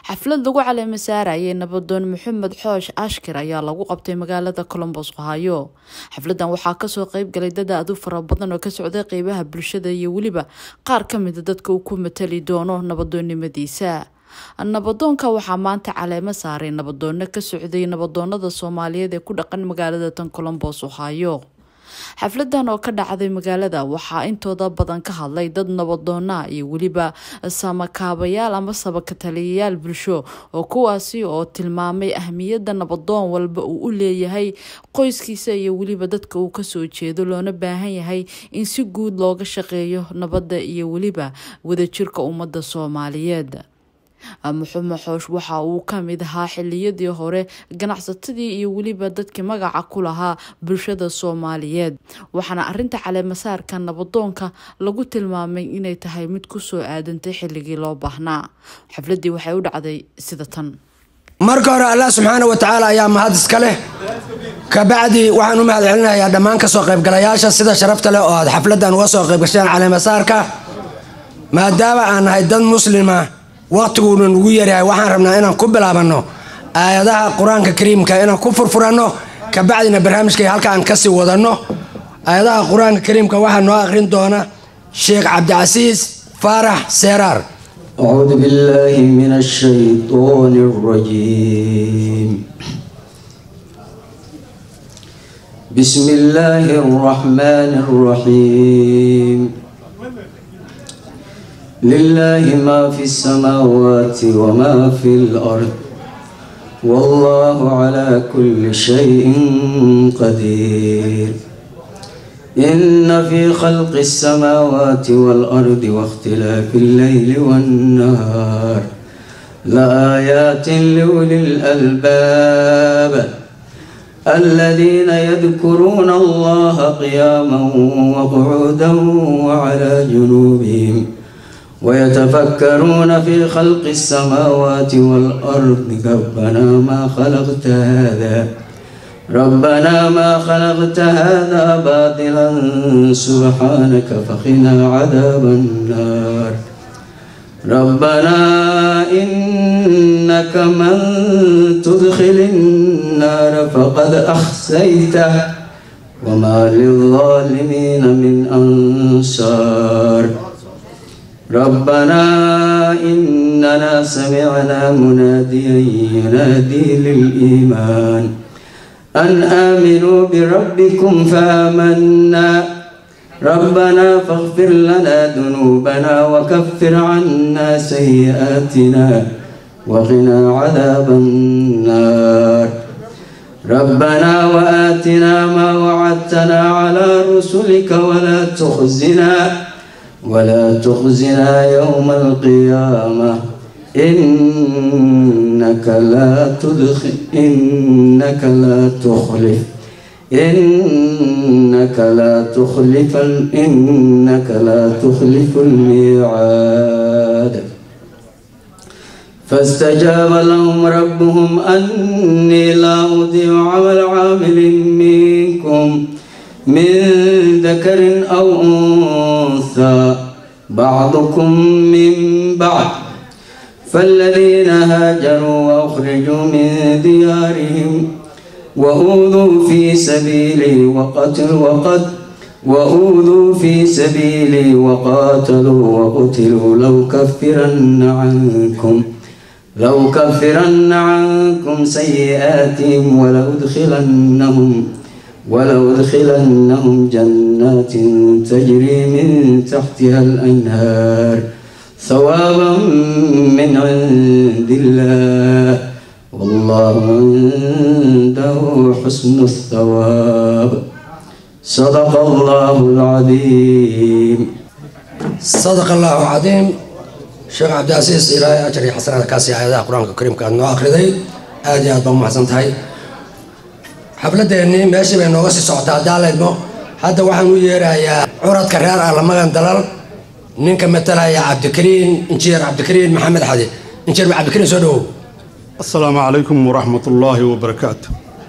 xaflad lagu caleema saarayay nabadoon maxamed xoosh ashkir ayaa lagu qabtay magaalada colombos ohaayo xafladan waxaa kasoo qeyb galay dad aad u fara badan oo ka socday qeybaha bulshada iyo weliba qaar ka mida dadka uu ku matali doono nabadoonnimadiisa nabadoonka waxaa maanta caleemo saaray nabadoono ka socday nabadoonada soomaaliyeed ee ku dhaqan magaalada tan colombos ohaayo xafladan oo ka dhacday magaalada waxaa intooda badan ka hadlay dad nabadoona iyo weliba samakaabayaal ama sabakataliyayaal bulsho oo kuwaasi oo tilmaamay ahmiyada nabadoon walba uu u leeyahay qoyskiisa iyo weliba dadka uu kasoo jeedo loona baahan yahay in si guud looga shaqeeyo nabadda iyo weliba wadajirka ummadda soomaaliyeed muxume xoosh waxa uu kamid ahaa xiliyadii hore ganacsatadii iyo weliba dadkii magaca ku lahaa bulshada soomaaliyeed waxaana arinta caleemasaarka nabadoonka lagu tilmaamay inay tahay mid kusoo aadantay xilligii loo baahnaa xafladii waxay u dhacday sida tan marka hore allah subxaana wa tacaala ayaa mahad iska leh kabacdi waxaan u mahad celinayaa dhammaan kasoo qaybgalayaasha sida sharafta leh oo aad xafladan uga soo qaybgasheen caleemasaarka maadaama aan nahay dad muslima waqtiguuna nugu yaryahay waxaan rabnaa inaan ku bilaabanno aayadaha qur-aanka kariimka inaan ku furfuranno kabacdina barnaamijkay halka aan kasii wadanno aayadaha qur-aanka kariimka waxaa noo aqrin doona sheekh cabdicasiis faarax seeraar أعوذ بالله من الشيطان الرجيم بسم الله الرحمن الرحيم لله ما في السماوات وما في الأرض والله على كل شيء قدير إن في خلق السماوات والأرض واختلاف الليل والنهار لآيات لأولي الألباب الذين يذكرون الله قياما وقعودا وعلى جنوبهم ويتفكرون في خلق السماوات والأرض ربنا ما خلقت هذا ربنا ما خلقت هذا باطلا سبحانك فقنا عذاب النار ربنا إنك من تدخل النار فقد أخزيته وما للظالمين من أنصار ربنا إننا سمعنا مناديا ينادي للإيمان أن آمنوا بربكم فآمنا ربنا فاغفر لنا ذنوبنا وكفر عنا سيئاتنا وقنا عذاب النار ربنا وآتنا ما وعدتنا على رسلك ولا تخزنا ولا تخزنا يوم القيامة إنك لا تدخل إنك لا تخلف إنك لا تخلف إنك لا تخلف الميعاد فاستجاب لهم ربهم أني لا أضيع عمل عامل منكم من ذكر أو أنثى بعضكم من بعض فالذين هاجروا وأخرجوا من ديارهم وأوذوا في سبيلي وقتلوا وقد وأوذوا في سبيلي وقاتلوا وقتلوا لو كفرن عنكم لو كفرن عنكم سيئاتهم ولأدخلنهم ولأدخلنهم جنات تجري من تحتها الأنهار ثوابا من عند الله والله عنده حسن الثواب صدق الله العظيم صدق الله العظيم sheekh cabdicasiis ilaahay ajar iyo xasanaad kaasi aayadaha qur-aanka kariimka aad noo akhriday aada iyo aad baa umahadsan tahay xafladeennii meeshii bay nooga sii socotaa daaleydmo hadda waxaan u yeerayaa curadka reer alamagan dalal ninka matalaya cabdikariin injineer cabdikariin maxamed xadi injineer cabdikariin soo dhawow asalaamu calaykum waraxmat ullaahi wabarakaatu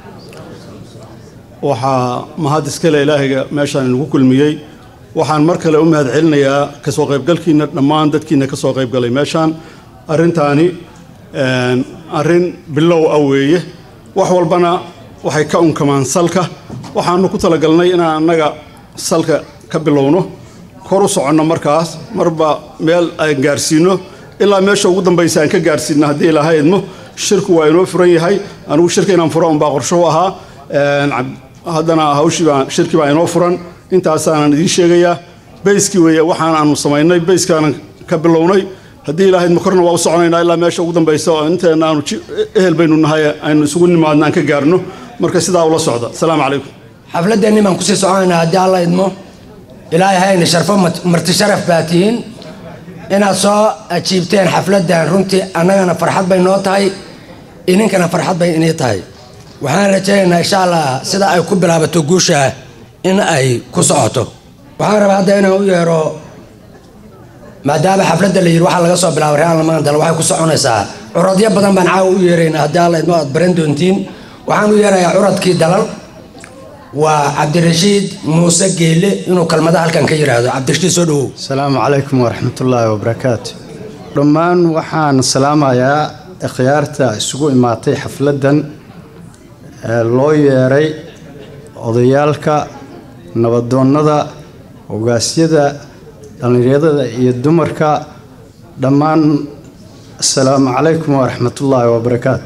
waxaa mahad iskale ilaahayga meeshaan inagu kulmiyey waxaan mar kale u mahad celinayaa kasoo qaybgalkiina dhammaan dadkiina kasoo qaybgalay meeshaan arrintaani arrin bilow ah weeye wax walbana waxay ka unkamaan salka waxaanu ku talagalnay inaan annaga salka ka bilowno kor u soconno markaas marba meel aan gaarsiino ilaa meesha ugu dambaysa aan ka gaarsiino haddii ilaaha idmo shirku waa inoo furan yahay anigu shirka inaan furo unbaa qorsho u ahaa haddana hawshii baa shirkii baa inoo furan intaasaanan idiin sheegayaa bayskii weeye waxaan aanu samaynay bayskaanan ka bilownay haddii ilaaha idmo korna waa u soconaynaa ilaa meesha ugu dambaysa oo inteenna aanu ehel baynu nahay aynu isugu nimaadna aan ka gaarno marka sidaa ula socda asalaamu calaykum xafladeenni baan kusii soconaynaa haddii alla idmo ilaahay hayna sharfo marti sharaf baa tihiin inaad soo ajiibteen xafladdan runtii annagana farxad bay noo tahay idinkana farxad bay inii tahay waxaan rajaynaynaa insha allah sida ay ku bilaabato guusha in ay ku socoto waxaan rabaa hadda inaan u yeero maadaama xafladda la yidhi waxaa laga soo bilaabay real mandal waxay ku soconaysaa curadyo badan baan caawa u yeeraynaa haddii alla idmo aad baran doontiin waxaan u yeerayaa curadkii dalal waa cabdirashiid muuse geelle inuu kelmada halkan ka yidhaahdo cabdirashiid soo dhowow asalaamu calaykum waraxmatullaahi wabarakaatu dhammaan waxaan salaamayaa ikhyaarta isugu imaatay xafladdan ee loo yeeray odayaalka nabadoonnada ogaasyada dhallinyarada iyo dumarka dhammaan asalaamu calaykum waraxmatullaahi wabarakaatu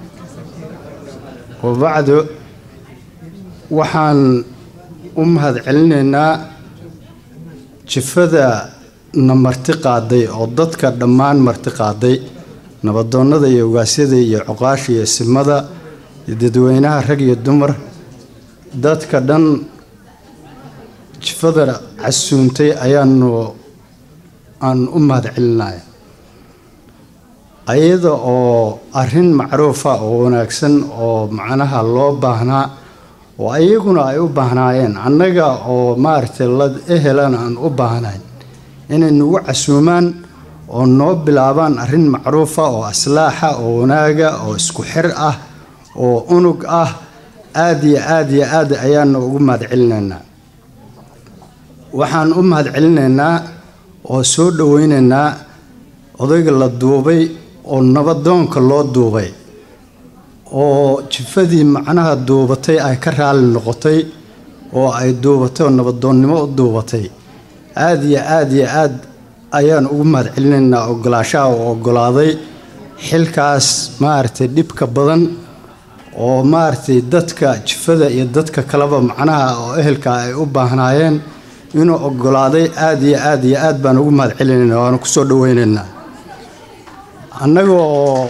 wabacdu waxaan u mahad celinaynaa jifada na marti qaaday oo dadka dhammaan marti qaaday nabadoonnada iyo ogaasyada iyo coqaasha iyo simada iyo dadweynaha rag iyo dumar dadka dhan jifada casuuntay ayaanu aan u mahad celinaya ayada oo arrin macruufa oo wanaagsan oo macnaha loo baahnaa oo ayaguna ay u baahnaayeen annaga oo maaragtay la ehelan aan u baahnayn inay nagu casuumaan oo noo bilaabaan arrin macruufa oo aslaaxa oo wanaaga oo isku xir ah oo unug ah aad iyo aad iyo aad ayaanu ugu mahad celinaynaa waxaan u mahad celinaynaa oo soo dhoweynaynaa odayga la duubay oo nabadoonka loo duubay oo jifadii macnaha duubatay ay ka raali noqotay oo ay duubatay oo nabadoonnimo u duubatay aad iyo aad iyo aad ayaan ugu mahad celinaynaa ogolaashaha oo ogolaaday xilkaas maaragtay dhibka badan oo maaragtay dadka jifada iyo dadka kaleba macnaha oo ehelka ay u baahnaayeen inuu ogolaaday aad iyo aad iyo aad baan ugu mahad celinaynaa waana kusoo dhoweynaynaa annaga oo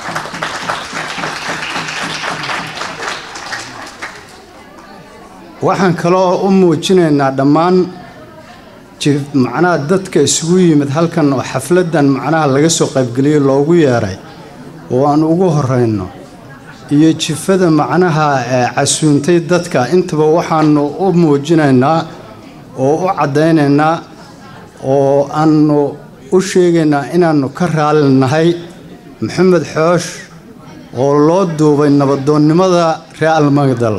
waxaan kaloo u muujinaynaa dhammaan macnaha dadka isugu yimid halkan oo xafladdan macnaha laga soo qaybgeliyay loogu yeeray oo aan ugu horeyno iyo jifada macnaha ee casuuntay dadka intaba waxaanu u muujinaynaa oo u caddaynaynaa oo aanu u sheegaynaa inaannu ka raali nahay maxamed xoosh oo loo duubay nabadoonnimada reer almagdal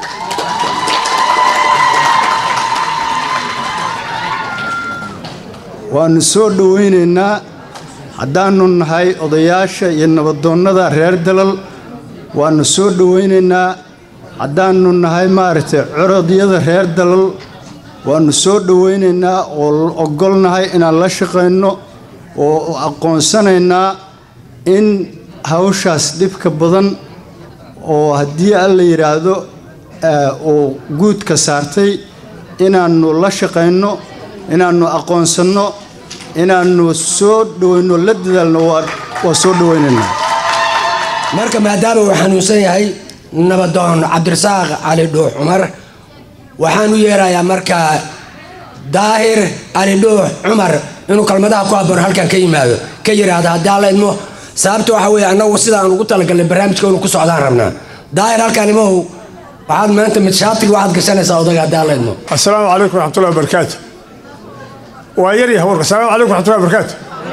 waannu soo dhoweynaynaa haddaannu nahay odayaasha iyo nabadoonnada reer dalal waannu soo dhoweynaynaa haddaannu nahay maaragtay corodyada reer dalal waannu soo dhoweynaynaa oo ogolnahay inaan la shaqayno oo aqoonsanaynaa in hawshaas dhibka badan oo haddii alla yidhaahdo uu guudka saartay inaannu la shaqayno inaannu aqoonsanno inaannu soo dhoweyno la dadaalno waa soo dhoweynaynaa marka maadaama uu xanuunsan yahay nabadoon cabdirasaaq cali dhuux cumar waxaan u yeerayaa markaa daahir cali dhuux cumar inuu kalmadaha ku habboon halkan ka yimaado ka yidhaahda haddii alla idmo sababta waxa weeye annagu sidaan ugu talagalnay barnaamijka inuu ku socdaan rabnaa daahir halkan imahow waxaad maanta mid shaatiga waxaad gashanaysaa odaga haddii alla idmo السلام عليكم ورحمة الله وبركاته ويري هورك السلام عليكم ورحمة الله وبركاته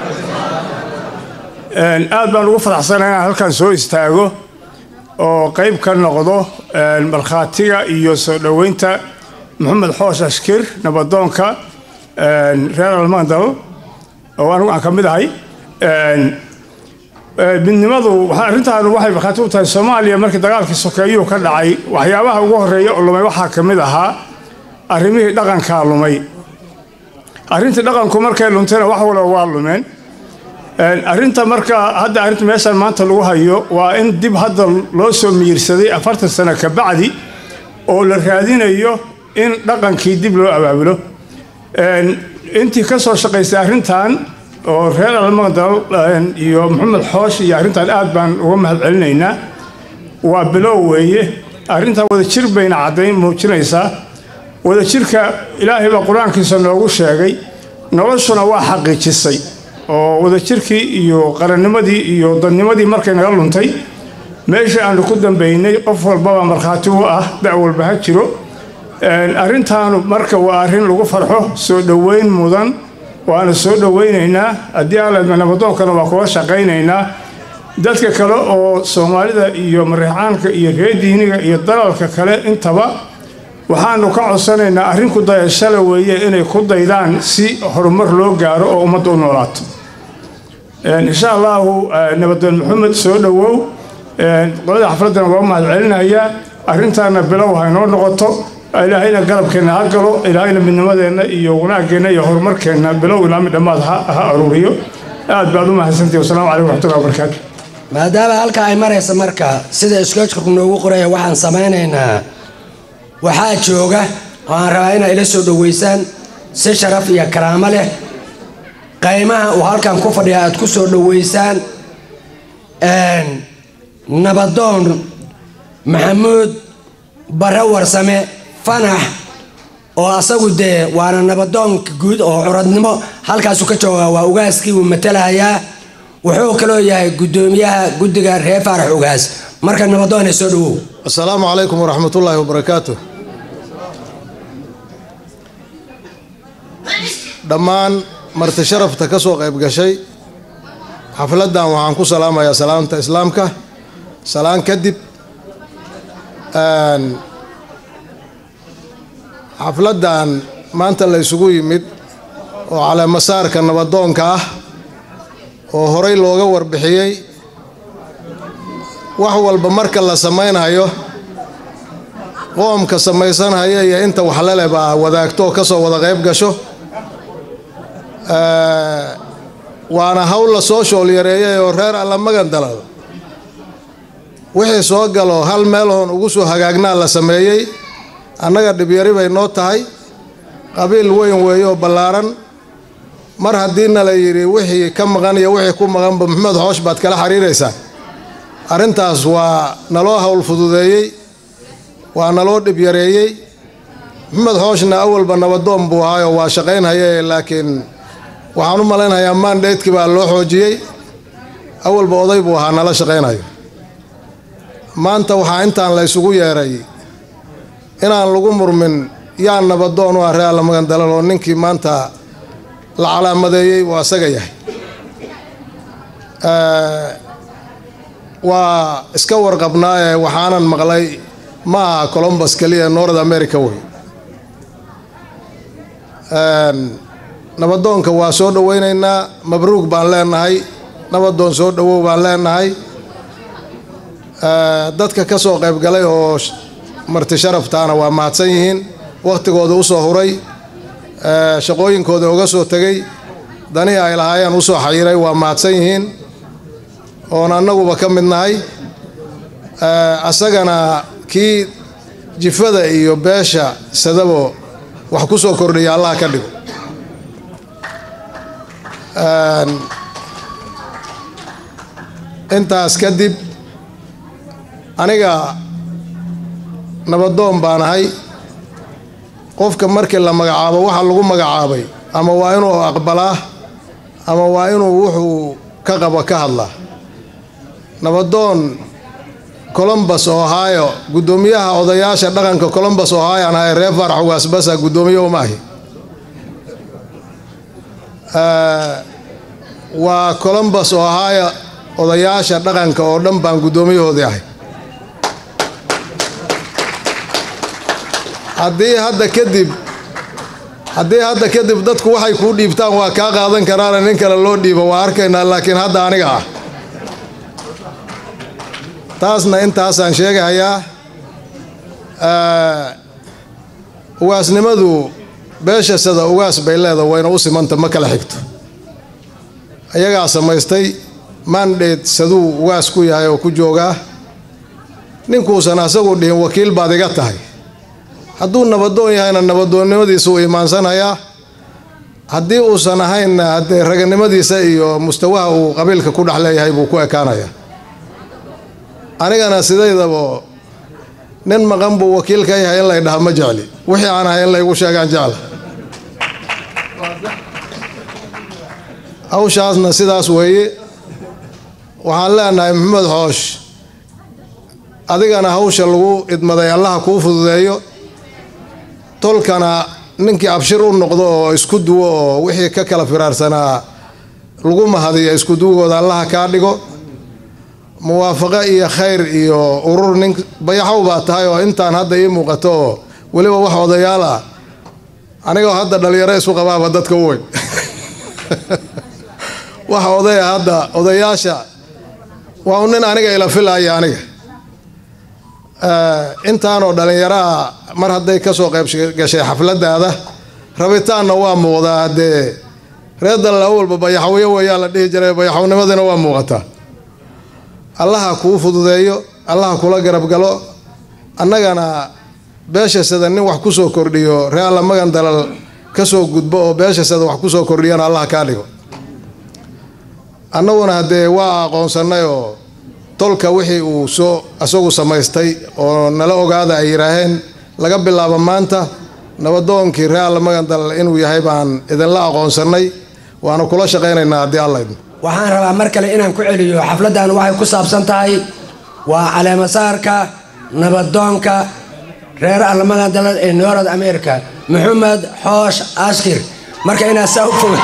Een, aad baan ugu faraxsanahay inaan halkan soo istaago oo qayb ka noqdo een, markhaatiga iyo soo dhoweynta maxamed xoos ashkir nabadoonka een, reer almandal oo anigu aan ka mid ahay Een, midnimadu arrintaan waxay markhaati u tahay soomaaliya markii dagaalkii sokeeyuhu ka dhacay waxyaabaha ugu horreeya oo lumay waxaa ka mid ahaa arrimihii dhaqankaa lumay arrintii dhaqanku markay luntayna wax walba waa lumeen arrinta marka hadda arrinta meeshaan maanta lagu hayo waa in dib hadda loo soo miyirsaday afartan sano ka bacdi oo la raadinayo in dhaqankii dib loo abaabulo intii ka soo shaqaysay arrintan oo reer almaqdal iyo maxamed xoosh iyo arrintan aad baan uga mahad celinaynaa waa bilow weeye arrintan wadajir bayna caddayn muujinaysaa wadajirka ilaahay baa qur-aankiisa noogu sheegay noloshuna waa xaqiijisay oo wadajirkii iyo qarannimadii iyo dadnimadii markay naga luntay meeshii aanu ku dambaynay qof walbaba markhaati u ah da' walba ha jiro arrintaanu marka waa arrin lagu farxo soo dhoweyn mudan waana soo dhoweynaynaa haddii aaladma nabadoonkana waa kula shaqaynaynaa dadka kale oo soomaalida iyo mareexaanka iyo reer diiniga iyo dalalka kale intaba waxaanu ka codsanaynaa arrin ku dayashale weeye inay ku daydaan si horumar loo gaaro oo ummadda u noolaato insha allahu nabadoon maxamed soo dhowow qolada xafladdana waa mahad celinayaa arrintaana bilow ha inoo noqoto ilaahayna garabkeenna ha galo ilaahayna midnimadeenna iyo wanaaggeenna iyo horumarkeenna bilow ilaa mid dhammaad ha aruuriyo aad baad u mahadsantihi wasalaamu calaykum waxmatullahi wabarakaatu maadaama halka ay maraysa marka sida iskoojkarku noogu qoraya waxaan samaynaynaa waxaa jooga oo aan rabaa inay ila soo dhoweysaan si sharaf iyo karaamo leh qaymaha uu halkan ku fadhiya aad ku soo dhoweysaan nabadoon maxamuud barre warsame fanax oo asagu dee waana nabadoonka guud oo curadnimo halkaasu ka jooga waa ugaaskii uu matalahayaa wuxuu kaloo yahay guddoomiyaha guddiga reer faarax ugaas marka nabadoone soo dhowow asalaamu calaykum waraxmatullaahi wabarakaatu dhammaan marti sharafta ka soo qayb gashay xafladdan waxaan ku salaamayaa salaamta islaamka salaan kadib xafladdan maanta la ysugu yimid oo caleemasaarka nabadoonka ah oo horay looga warbixiyey wax walba marka la samaynhayo qoomka samaysanhaya iyo inta waxlele baa wadaagto oo ka soo wada qayb gasho waana hawl la soo shool yareeyay oo reer alla magan dalal wixii soo galo hal meel oon ugu soo hagaagnaa la sameeyey annaga dhibyari bay noo tahay qabiil weyn weeye oo ballaaran mar haddiina la yidhi wixii ka maqan iyo wixii ku maqanba maxamed xoosh baad kala xiriiraysaa arrintaas waa naloo hawl fududeeyey waa naloo dhibyareeyey maxamed xooshna awalba nabadoon buu ahaayoo waa shaqaynhaye laakiin waxaan u malaynayaa maandheydkii baa loo xoojiyey awalba oday buu ahaa nala shaqaynayo maanta waxaa intaan la ysugu yeeray inaan lagu murmin yaa nabadoon u ah ree alla magan dalal oo ninkii maanta la calaamadeeyey waa asaga yahay waa iska warqabnaa ee waxaanan maqlay ma aha colombus keliya north america wey nabadoonka waa soo dhoweynaynaa mabruug baan leenahay nabadoon soo dhowow baan leenahay dadka ka soo qayb galay oo marti sharaftaana waa mahadsan yihiin wakhtigooda u soo huray shaqooyinkooda uga soo tegey danii ay lahaayeen u soo xayiray waa mahadsan yihiin oon annaguba ka mid nahay asagana kii jifada iyo beesha sadabo wax ku soo kordhiya allah ka dhigo intaas kadib aniga nabadoon baan ahay qofka markii la magacaabo waxa lagu magacaabay ama waa inuu aqbalaa ama waa inuu wuxuu ka qabo ka hadlaa nabadoon colombus ohio guddoomiyaha odayaasha dhaqanka colombus ohio aan ahay reer faarax ugaasbasa guddoomiye uma ahi waa colombus ohio odayaasha dhaqanka oo dhan baan guddoomiyahoodii ahay haddii hadda kadib haddii hadda kadib dadku waxay kuu dhiibtaan waa kaa qaadan karaana nin kale loo dhiibo waa arkaynaa laakiin hadda aniga ah taasna intaasaan sheegahayaa ugaasnimadu beesha sida ugaas bay leeda wayna u simanta ma kala xigto ayagaa samaystay mandate saduu ugaas ku yahay oo ku joogaa ninkuusan asagu dhihin wakiil baad iga tahay hadduu nabadoon yahayna nabadoonnimadiisa uu imaansanhayaa haddii uusan ahaynna haddee raganimadiisa iyo mustawaha uu qabiilka ku dhex leeyahay buu ku ekaanayaa anigana sidaydaba nin maqan buu wakiil ka yahay in lay dhaha ma jecli wixii aan ahay in laygu sheegaan jecla hawshaasna sidaas weeye waxaan leenahay maxamed xoosh adigana hawsha lagu idmaday allaha kuu fududeeyo tolkana ninkii abshir u noqdo oo isku duwo oo wixii ka kala firaarsanaa lagu mahadiyo isku duwgooda allaha kaa dhigo muwaafaqo iyo khayr iyo urur nin bayaxow baa tahay oo intaan hadda ii muuqato oo weliba wax odayaal ah anigoo hadda dhalinyaro isu qabaaba dadka u weyn wax odaya hadda odayaasha waa un nin aniga ila filaya aniga intaanoo dhallinyaraha mar hadday kasoo qayb gashay xafladaada rabitaanna waa muuqdaa haddee reer dalla walba bayaxawyo weeyaa la dhihi jiray bayaxawnimadiina waa muuqataa allaha kuu fududeeyo allaha kula garab galo annagana beesha sada nin wax kusoo kordhiyo ree alla magan dalal kasoo gudbo oo beesha sada wax kusoo kordhiyana allaha kaa dhigo annaguna haddee waa aqoonsannay oo tolka wixii uu soo isagu samaystay oo nala ogaada ay yidhaaheen laga bilaabo maanta nabadoonkii ree alla magan dalal inuu yahay baan idinla aqoonsannay waana kula shaqaynaynaa haddii alla idmo waxaan rabaa mar kale inaan ku celiyo xafladdan waxay ku saabsan tahay waa caleemasaarka nabadoonka reer almagan dalad ee noorad america maxamed xoosh ashkir marka inaad saa u foga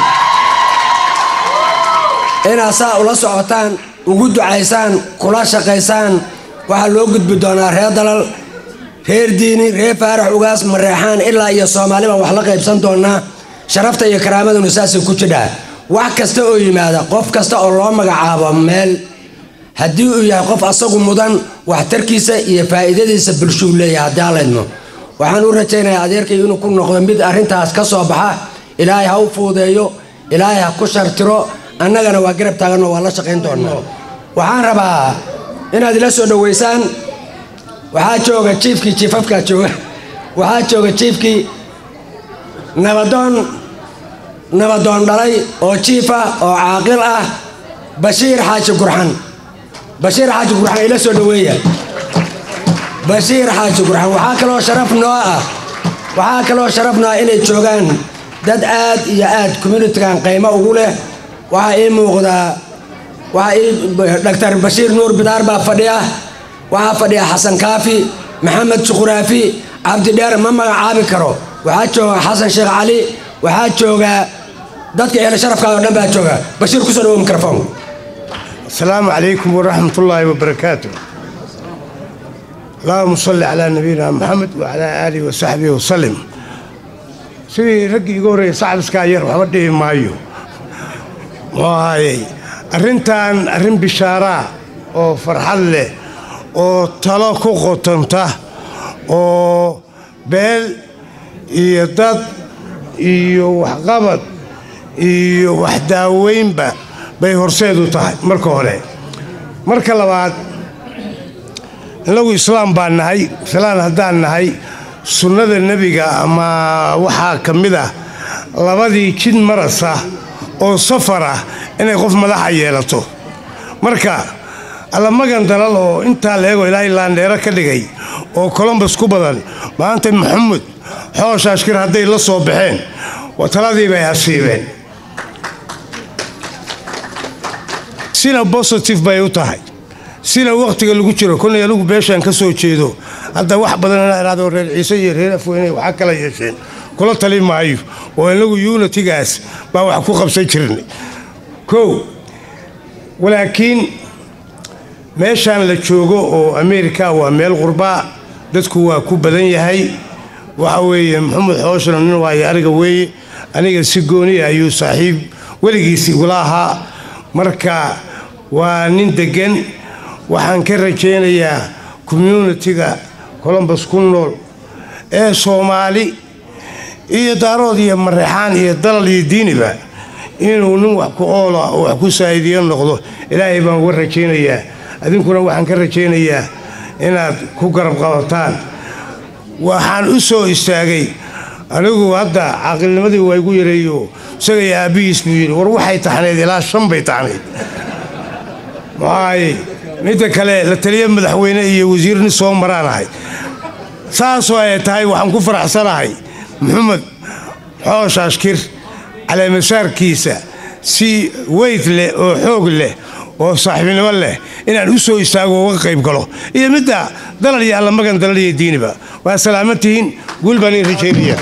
inaad saa ula socotaan ugu ducaysaan kula shaqaysaan waxaa loo gudbi doonaa reer dalal reer diini reer faarax ugaas mareexaan ilaa iyo soomaaliban wax la qaybsan doonaa sharafta iyo karaamaduna saasay ku jidhaa wax kasta oo yimaada qof kasta oo loo magacaabo meel haddii uu yahay qof asagu mudan waxtarkiisa iyo faa'iidadiisa bulshuu leeyahay haddii allaydmo waxaan u rajaynayaa adeerkay inuu ku noqdo mid arrintaas ka soo baxa ilaahay ha u fuudeeyo ilaahay ha ku shartiro annagana waa garab taaganoo waa la shaqayn doonaa waxaan rabaa inaad ila soo dhoweysaan waxaa jooga jiifkii jiifafkaa jooga waxaa jooga jiifkii nabadoon nabadoon dhalay oo jiif ah oo caaqil ah bashiir xaaji gurxan bashiir xaaji gurxan ila soo dhoweeya bashiir xaaji gurxan waxaa kaloo sharaf noo ah waxaa kaloo sharaf noo ah inay joogaan dad aad iyo aad communitigan qiimo ugu leh waxaa ii muuqdaa waxaa ii dhaktar bashiir nuur bidaar baa fadhiya waxaa fadhiya xasan kaafi maxamed juquraafi cabdidheer ma magacaabi karo waxaa jooga xasan sheekh cali waxaa jooga dadka ehle sharafkaada oo dhan baa jooga bashiir kusoo dhawo mikrofon السلام عليكم ورحمة الله وبركاته اللهم صل على نبينا محمد وعلى آله وصحبه وسلم sidii raggii igu horreeyay sacbiskaa yar waxba dhihi maayo waayey arrintan arrin bishaaraa oo farxad leh oo talo ku qotanta oo beel iyo dad iyo waxqabad iyo waxdaaweynba bay horseedu tahay marka hore marka labaad innagu islaam baan nahay islaan haddaan nahay sunnada nebiga ama waxaa ka mid ah labadii jid marasa oo safar ah inay qof madaxa yeelato marka allamagan dalal oo intaa la eego ilaahay laandheero ka dhigay oo colombus ku badan maanta maxamed xoosh ashkir hadday la soo baxeen taladii bay hasiibeen sina bositive bay u tahay sina wakhtiga lagu jiro kolnay anigu beeshaan ka soo jeedo hadda wax badan inaa idhahdo reer ciise iyo reer afweyne waxaa kala yeesheen kula tali maayo oo inagu unitigaas baa wax ku qabsan jirnay kow walaakiin meeshaan la joogo oo ameerika waa meel qurbaa dadku waa ku badan yahay waxa weeye maxamed xooshna nin waayo aniga weeye aniga si gooniya ayuu saaxiib weligiis igula ahaa marka waa nin deggan waxaan ka rajaynayaa communitiga colombus ku nool ee soomaali iyo daarood iyo mareexaan iyo dalal iyo diiniba inuu nin wax ku oola oo wax ku saa'idiyo noqdo ilaahay baan uga rajaynayaa adinkuna waxaan ka rajaynayaa inaad ku garab qabataan waxaan u soo istaagay anigu hadda caaqilnimadii waa igu yareeyo isagay aabbihiis buu yidhi war waxay taxnayd ilaa shan bay taxnayd maxaaye midda kale la taliya madaxweyne iyo wasiirni soo maraan ahay saasoo ay tahay waxaan ku faraxsanahay maxamed xoosh ashkir caleemasaarkiisa si weyd leh oo xoog leh oo saaxiibnimo leh inaan u soo istaago uga qayb galo iyo midda dalal iyo allamagan dalal iyo diiniba waa salaaman tihiin guul baan iin rajaynaya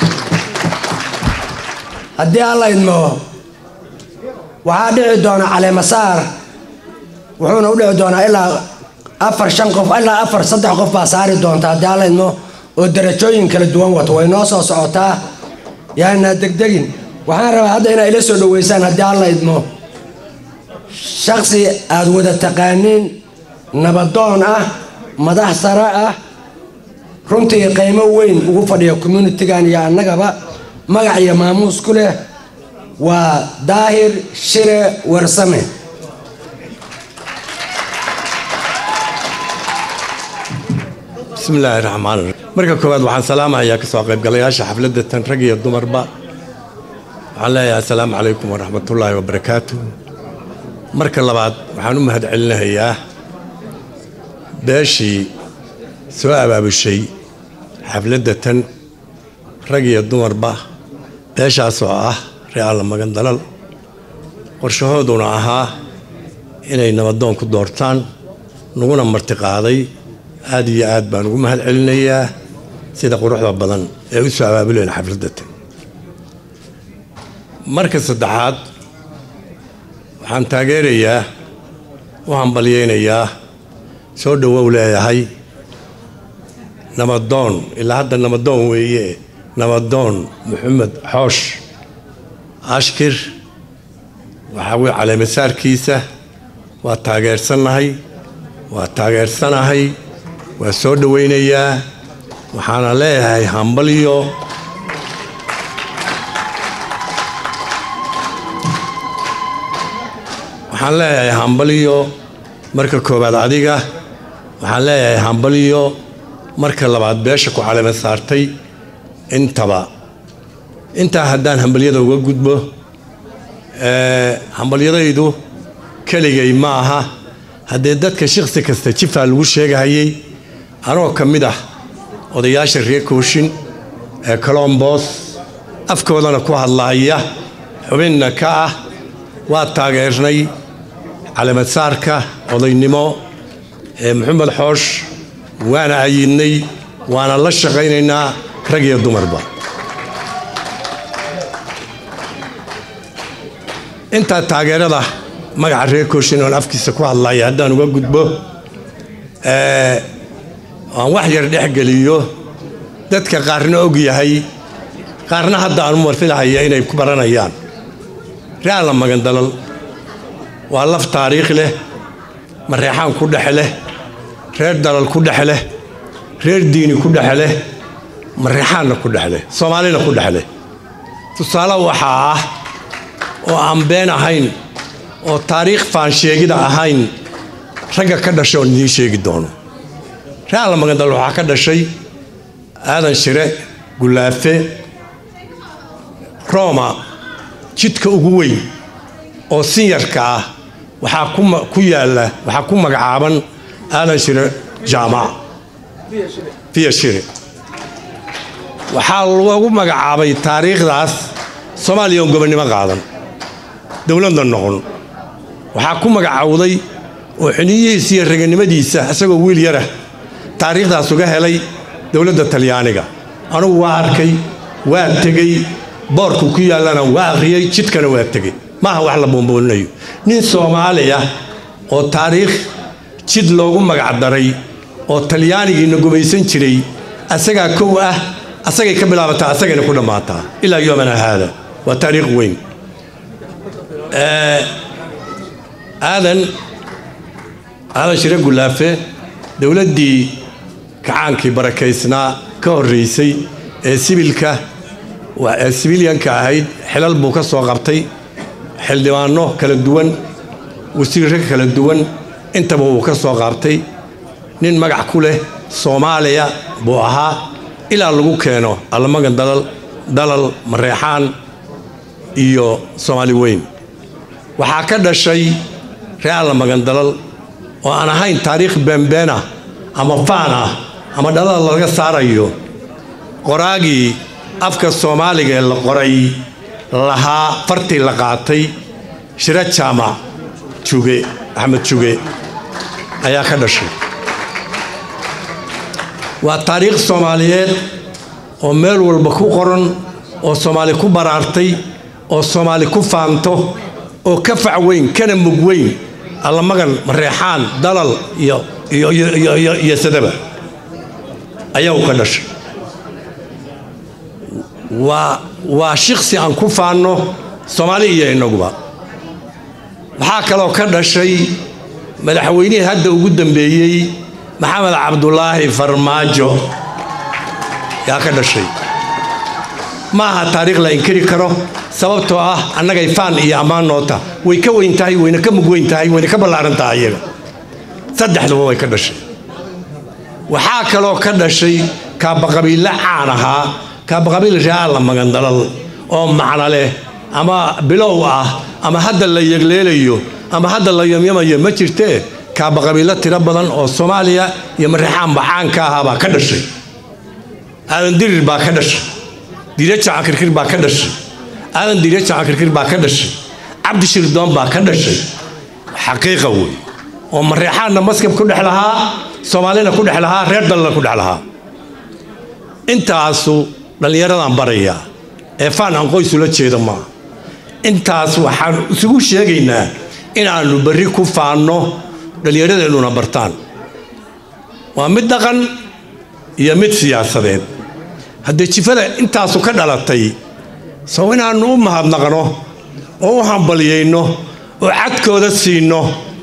haddii alla idmo waxaa dhici doona caleemasaar wuxuuna u dhici doonaa ilaa afar shan qof ilaa afar saddex qof baa saari doonta haddii alla idmo oo darajooyin kala duwan wato way noo soo socotaa yaana degdegin waxaan rabaa hadda inaa ila soo dhoweysaan haddii alla idmo shaksi aad wada taqaaniin nabadoon ah madax sare ah runtii qiimo weyn ugu fadhiya communitigan iyo annagaba magac iyo maamuus ku leh waa daahir shire warsame bismi illaahi raxmaan raxiim marka koowaad waxaan salaamahayaa ka soo qaybgalayaasha xafladda tan rag iyo dumarba waxaan leeyahay assalaamu calaykum waraxmatullaahi wabarakaatu marka labaad waxaan u mahad celinahayaa beeshii soo abaabushay xafladda tan rag iyo dumarba beeshaasoo ah re'aalla magan dalal qorshahooduna ahaa inay nabadoon ku doortaan naguna martiqaaday aad iyo aad baan ugu mahad celinayaa sida quruxda badan ee u soo abaabuleen xafladda tan marka saddexaad waxaan taageerayaa u hambalyaynayaa soo dhowow leeyahay nabadoon ilaa hadda nabadoon weeye nabadoon maxamed xoosh ashkir waxaa weye caleemasaarkiisa waa taageersannahay waa taageersanahay waa soo dhowaynayaa waxaana leeyahay hambalyo waxaan leeyahay hambalyo marka koowaad adiga waxaan leeyahay hambalyo marka labaad beesha ku caleema saartay intaba intaa haddaan hambalyada uga gudbo hambalyadaydu keligay ma aha haddee dadka shiksi kasta jifaa lagu sheegahayay anoo ka mid ah odayaasha reer kooshin ee colombos afkoodana ku hadlaaya xubinna ka ah waa taageernay calemadsaarka odaynimo ee maxamed xoosh waana ayidnay waana la shaqaynaynaa rag iyo dumarba intaa taageerada magaca reer kooshin oon afkiisa ku hadlaya haddaan uga gudbo aan wax yar dhexgeliyo dadka qaarna og yahay qaarna hadda aan marfilahaya inay ku baranayaan re'aalla magandalal waa laf taariikh leh mareexaan ku dhex leh reer dalal ku dhex leh reer diini ku dhex leh mareexaanna ku dhex leh soomaalina ku dhex leh tusaale waxaa ah oo aan been ahayn oo taariikh faansheegida ahayn ragga ka dhashay oon idiin sheegi doono re'aalla magandal waxaa ka dhashay aadan shire gulaafe roma jidka ugu weyn oo sinyarka ah waxaa ku yaalla waxaa ku magacaaban aadan shire jaamac fiya shire waxaa lagu magacaabay taariikhdaas soomaaliya oon gobonnimo qaadan dowladna noqon waxaa ku magacowday oo xiniyihiisa iyo raganimadiisa isagoo wiil yarah taariikhdaas uga helay dowladda talyaaniga anugu waa arkay waa tegey boorku ku yaallana waa akhriyey jidkana waa tegey maaha wax la boomboolinayo nin soomaali ah oo taariikh jid loogu magacdaray oo talyaanigiina gumaysan jiray asagaa kow ah asagay ka bilaabataa asagayna ku dhammaataa ilaa yoomana haada waa taariikh weyn aadan aadan shire gulaafe dowladdii kacaankii barakaysnaa ka horraysay ee sibilka ee sibilyanka ahayd xilal buu ka soo qabtay xildhibaano kala duwan wasiirro kala duwan intaba wuu ka soo qaabtay nin magac ku leh soomaaliya buu ahaa ilaa lagu keeno allamagan dalal dalal mareexaan iyo soomaali weyn waxaa ka dhashay ree allamagan dalal oo aan ahayn taariikh beenbeen ah ama faan ah ama dhalada laga saarayo qoraagii afka soomaaliga ee la qoray lahaa fartii la qaatay shiro jaamac juge axmed juge ayaa ka dhashay waa taariikh soomaaliyeed oo meel walba ku qoran oo soomaali ku baraartay oo soomaali ku faanto oo ka fac weyn kana mug weyn allamagan mareexaan dalal iyo iyo sadaba ayaa u ka dhashay waa waa shiksi aan ku faanno soomaali iyo innaguba waxaa kaloo ka dhashay madaxweynihii hadda ugu dambeeyey maxamed cabdulaahi farmaajo yaa ka dhashay ma aha taariikh la inkiri karo sababtoo ah annagay faan iyo ammaan noota way ka weyn tahay wayna ka mug weyn tahay wayna ka ballaaran tahay iyaga saddexduba way ka dhashay waxaa kaloo ka dhashay kaabaqabiille caan ahaa kaabaqabiil reaalla magandalal oo macno leh ama bilow ah ama hadda la yegleelayo ama hadda la yamyamayo ma jirtee kaabaqabiilo tiro badan oo soomaaliya iyo mareexaanba caanka ahaabaa ka dhashay aadan dirir baa ka dhashay diirajaca kirkir baa ka dhashay aadan diirajaca kirkir baa ka dhashay cabdi shirdoon baa ka dhashay xaqiiqa wey oo mareexaanna maskab ku dhex lahaa soomaalina ku dhex lahaa reer dalna ku dhex lahaa intaasu dhallinyaradan barayaa ee faan aan qoysula jeeda maaha intaas waxaan isugu sheegaynaa inaannu berri ku faanno dhallinyaradeennuna bartaan waa mid dhaqan iyo mid siyaasadeed haddee jifada intaasu ka dhalatay sow inaannu u mahadnaqno oo u hambalyayno oo cadkooda siinno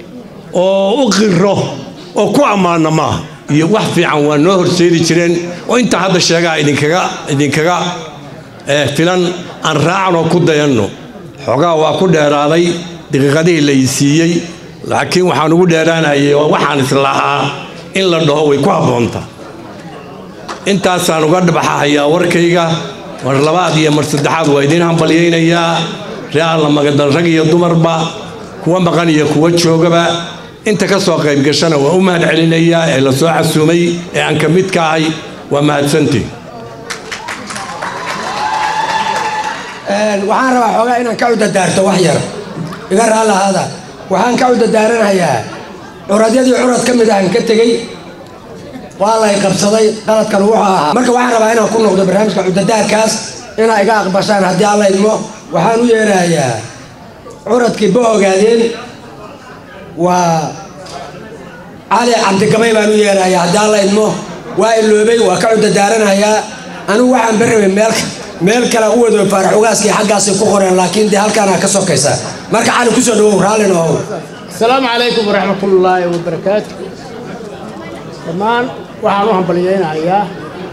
oo u qiro oo ku ammaanno maaha iyo wax fiican waa noo horseedi jireen oo intaa hadda sheegaa idinkaga idinkaga filan aan raacnoo ku dayanno xoogaa waa ku dheeraaday daqiiqadihii la siiyey laakiin waxaan ugu dheeraanayay oo waxaan islahaa in la dhaho way ku habboontaa intaasaan uga dhabaxahayaa warkayga mar labaad iyo mar saddexaad waa idiin hambalyaynayaa ree alla magadal rag iyo dumarba kuwa maqan iyo kuwa joogaba inta ka soo qayb gashana waa u mahad celinayaa ee la soo casuumay ee aan ka mid ka ahay waa mahadsantiin waxaan rabaa xoogaa inaan ka cudadaarto wax yar iga raallahaada waxaan ka cudadaaranayaa curadyadii curad ka mid ahan ka tegey waa lay qabsaday qaladkan wuxuu ahaa marka waxaan rabaa inaan ku noqdo barnaamijka cudadaarkaas inaa iga aqbashaan haddii alla idmo waxaan u yeerahayaa curadkii ba ogaadeen waa cali cabdigabay baan u yeerahayaa haddii alla idmo waa iloobay waa ka cudadaaranayaa anigu waxaan barrabay meel meel kale u wado faarax ugaaskii xaggaasay ku qoreen laakiin dee halkaana ka sokaysa marka cali kusoo dhawow raallina ohow asalaamu calaykum waraxmatullaahi wabarakaatu dhammaan waxaan u hambalyaynayaa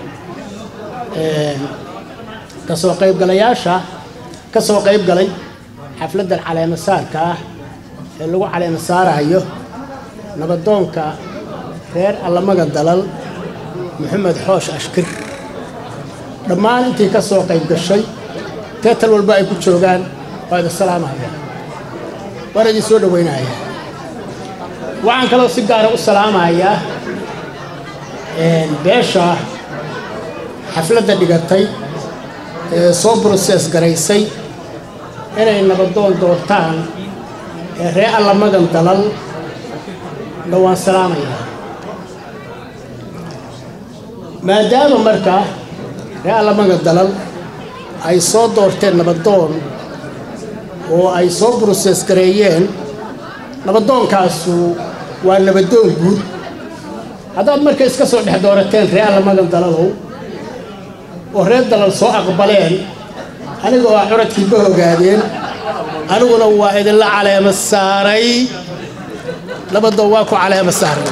ka soo qaybgalayaasha ka soo qayb galay xafladdan caleema saarka ah ee lagu caleema saarayo nabadoonka reer allamaga dalal maxamed xoosh ashkir dhammaan intii ka soo qayb gashay teetal walba ay ku joogaan waa idin salaamaya waan idin soo dhowaynaya waxaan kaloo si gaara u salaamayaa beesha xafladda dhigatay ee soo broses garaysay inay nabadoon doortaan ee ree alla magan dalal na waan salaamayaa maadaama markaa ree alla magan dalal ay soo doorteen nabadoon oo ay soo broses gareeyeen nabadoonkaasu waa nabadoon guud haddaad marka iska soo dhex doorateen ree alla magan dalalow oo reer dalal soo aqbaleen aniga oo curadkiiba ogaadeen aniguna waa idinla caleema saaray nabadoon waa ku caleema saaray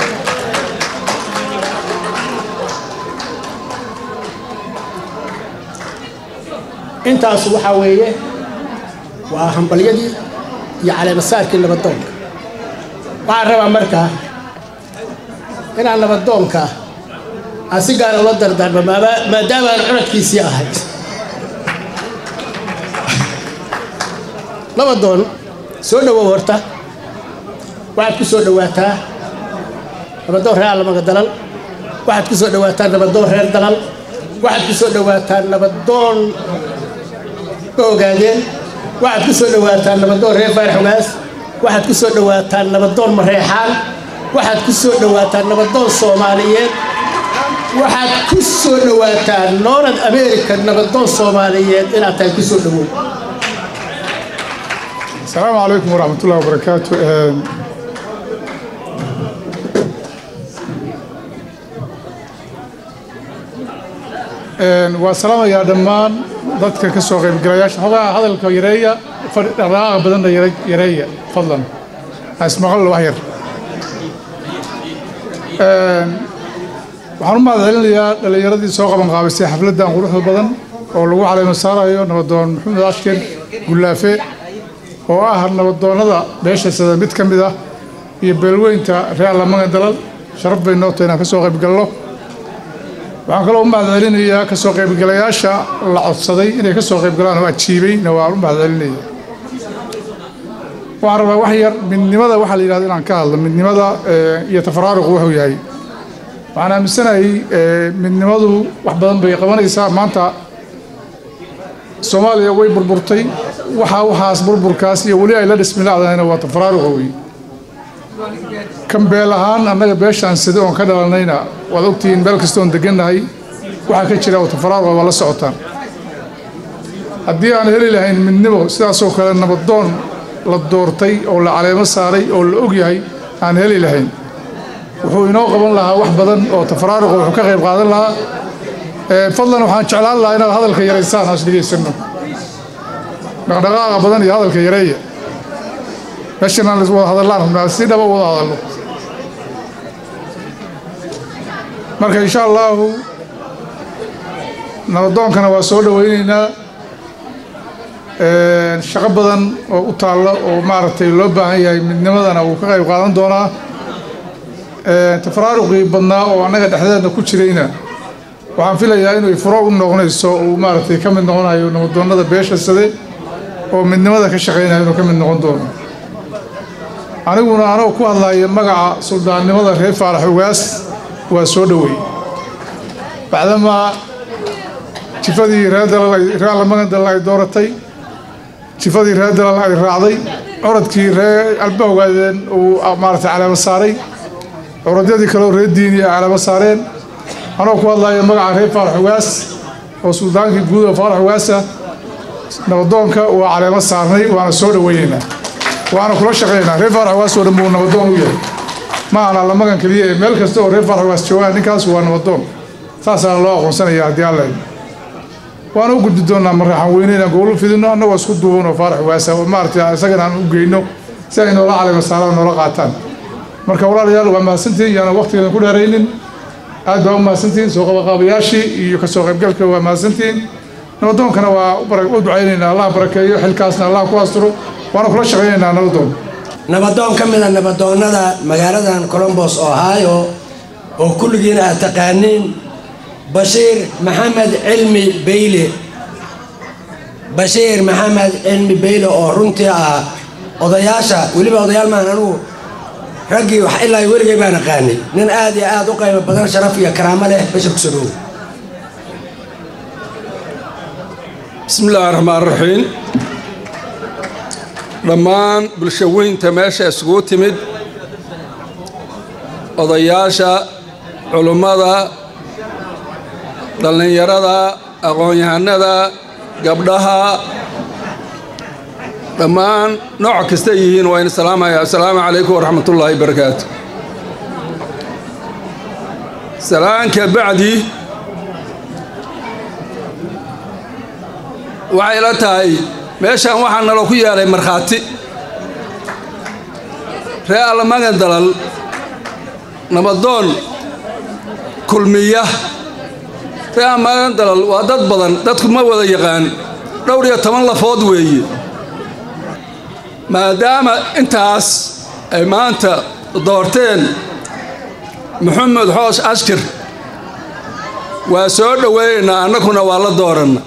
intaas waxaa weeye waa hambalyadii iyo caleemasaarkii nabadoonka waxaan rabaa markaa inaan nabadoonka aan si gaara ula dardaarmo maadaama aan cunadkiisii ahay nabadoon soo dhowow horta waxaad ku soo dhowaataa nabadoon reer allamaga dalal waxaad ku soo dhowaataa nabadoon reer dalal waxaad ku soo dhowaataa nabadoon ma ogaadeen waxaad ku soo dhowaataa nabadoon reer faarxugaas waxaad ku soo dhowaataa nabadoon mareexaan waxaad ku soo dhowaataa nabadoon soomaaliyeed waxaad ku soo dhowaataa noolad america nabadoon soomaaliyeed inaad tahay ku soo dhowow السلام عليكم ورحمة الله وبركاته waa salaamayaa dhammaan dadka ka soo qaybgalayaasha xogaha hadalka yareeya dhaqdhaqaaqa badanna yareeya fadlan ismaqal wax yar waxaan u mahad celinayaa dhallinyaradii soo qaban qaabisay xafladdan quruxda badan oo lagu caleemo saarayo nabadoon maxamed ashken gullaafe oo ah nabadoonnada beesha sada mid ka mid ah iyo beelweynta reer allamagan dalal sharaf bay noo tahay inaan ka soo qaybgalno waxaan kaloo u mahad celinayaa ka soo qaybgalayaasha la codsaday inay ka soo qaybgalaan oo ajiibayna waan u mahad celinaya waxaan rabaa wax yar midnimada waxaa la yidhahda inaan ka hadlo midnimada iyo tafaraaruqu wuxuu yahay waxaan aaminsanahay midnimadu wax badan bay qabanaysaa maanta soomaaliya way burburtay waxaa waxaas burburkaas iyo weli ay la dhismilaacdahayna waa tafaraaruqa wey kan beel ahaan annaga beeshaan sida oon ka dhalanayna waad ogtihiin meel kastoon degannahay waxaa ka jira oo tafaraaruqa waa la socotaan haddii aan heli lahayn midnimo sidaasoo kale nabadoon la doortay oo la caleemo saaray oo la og yahay aan heli lahayn wuxuu inoo qaban lahaa wax badan oo tafaraaruqa wuxuu ka qayb qaadan lahaa fadlan waxaan jeclaan lahaa inaad hadalka yaraysaan haas dhegaysanno dhaqdhaqaaqa badan iyo hadalka yareeya meeshan aan wada hadallaan rabnaa si dhaba wada hadalno marka insha allaahu nabadoonkana waa soo dhowaynaynaa shaqo badan oo u taalla oo maaragtay loo baahan yahay midnimadana wuu ka qayb qaadan doonaa tafaraaruqii badnaa oo annaga dhexdeedna ku jirayna waxaan filayaa inay furo u noqonayso uu maaragtay ka mid noqonayo nabadoonnada beesha sade oo midnimada ka shaqaynaya inuu ka mid noqon doono aniguna anoo ku hadlaya magaca suldaannimada reer faarax ugaas waa soo dhoweey bacdamaa jifadii reer dalal reer allamagan dalal ay dooratay jifadii reer dalal ay raacday curadkii reer alba ogaadeen uu maaragtay caleemo saaray curadyadii kaleoo reer diini ay caleemo saareen anoo ku hadlaya magaca reer faarax ugaas oo suldaankii guud oo faarax ugaasa nabadoonka waa caleemo saarnay waana soo dhoweynaynaa waana kula shaqaynaynaa reer faarax ugaas oo dhan buu nabadoon u yahay ma aha allamagan keliya ee meel kasta oo reer faarax ugaas joogaan ninkaas waa nabadoon saasaa loo aqoonsanaya haddii alla waana u gudbi doonaa marraxan weyne inaan gobol u fidino annagoo isku duuban oo faarax ugaasa oo maaragtay isagana aan u geyno si ay noola caleemo saaraan noola qaataan marka walaalayaal waa mahadsantihin yaana waqtigeedan ku dheeraynin aad baa u mahadsantihiin soo qabaqaabayaashii iyo kasoo qaybgalka waa mahadsantihiin nabadoonkana waa u ducaynaynaa allah barakeeyo xilkaasna allah ku asturo waana kula shaqaynaynaa nabadoon nabadoon ka mida nabadoonnada magaaladan colombos ohio oo kulligiina aad taqaaniin bashiir maxamed cilmi beyle bashiir maxamed cilmi beyle oo runtii ah odayaasha weliba odayaal maan anugu raggii wax ilaa weligay baan aqaanay nin aad iyo aad u qaybo badan sharaf iyo karaamo leh bashir kusoo dhowow bismi illaahi raxmaan raxiim dhammaan bulshaweynta meesha isugu timid odayaasha culummada dhallinyarada aqoon-yahanada gabdhaha dhammaan nooc kasta yihiin waa in salaamaya assalaamu calaykum waraxmatullaahi barakaatu salaanka bacdi waxay la tahay meeshaan waxaa nalo ku yeelay markhaati ree allamagan dalal nabadoon kulmiya ree allamagan dalal waa dad badan dadku ma wada yaqaan dhowr iyo toban lafood weeye maadaama intaas ay maanta doorteen maxamed xoosh ashkir waa soo dhoweynaynaa annaguna waa la dooranna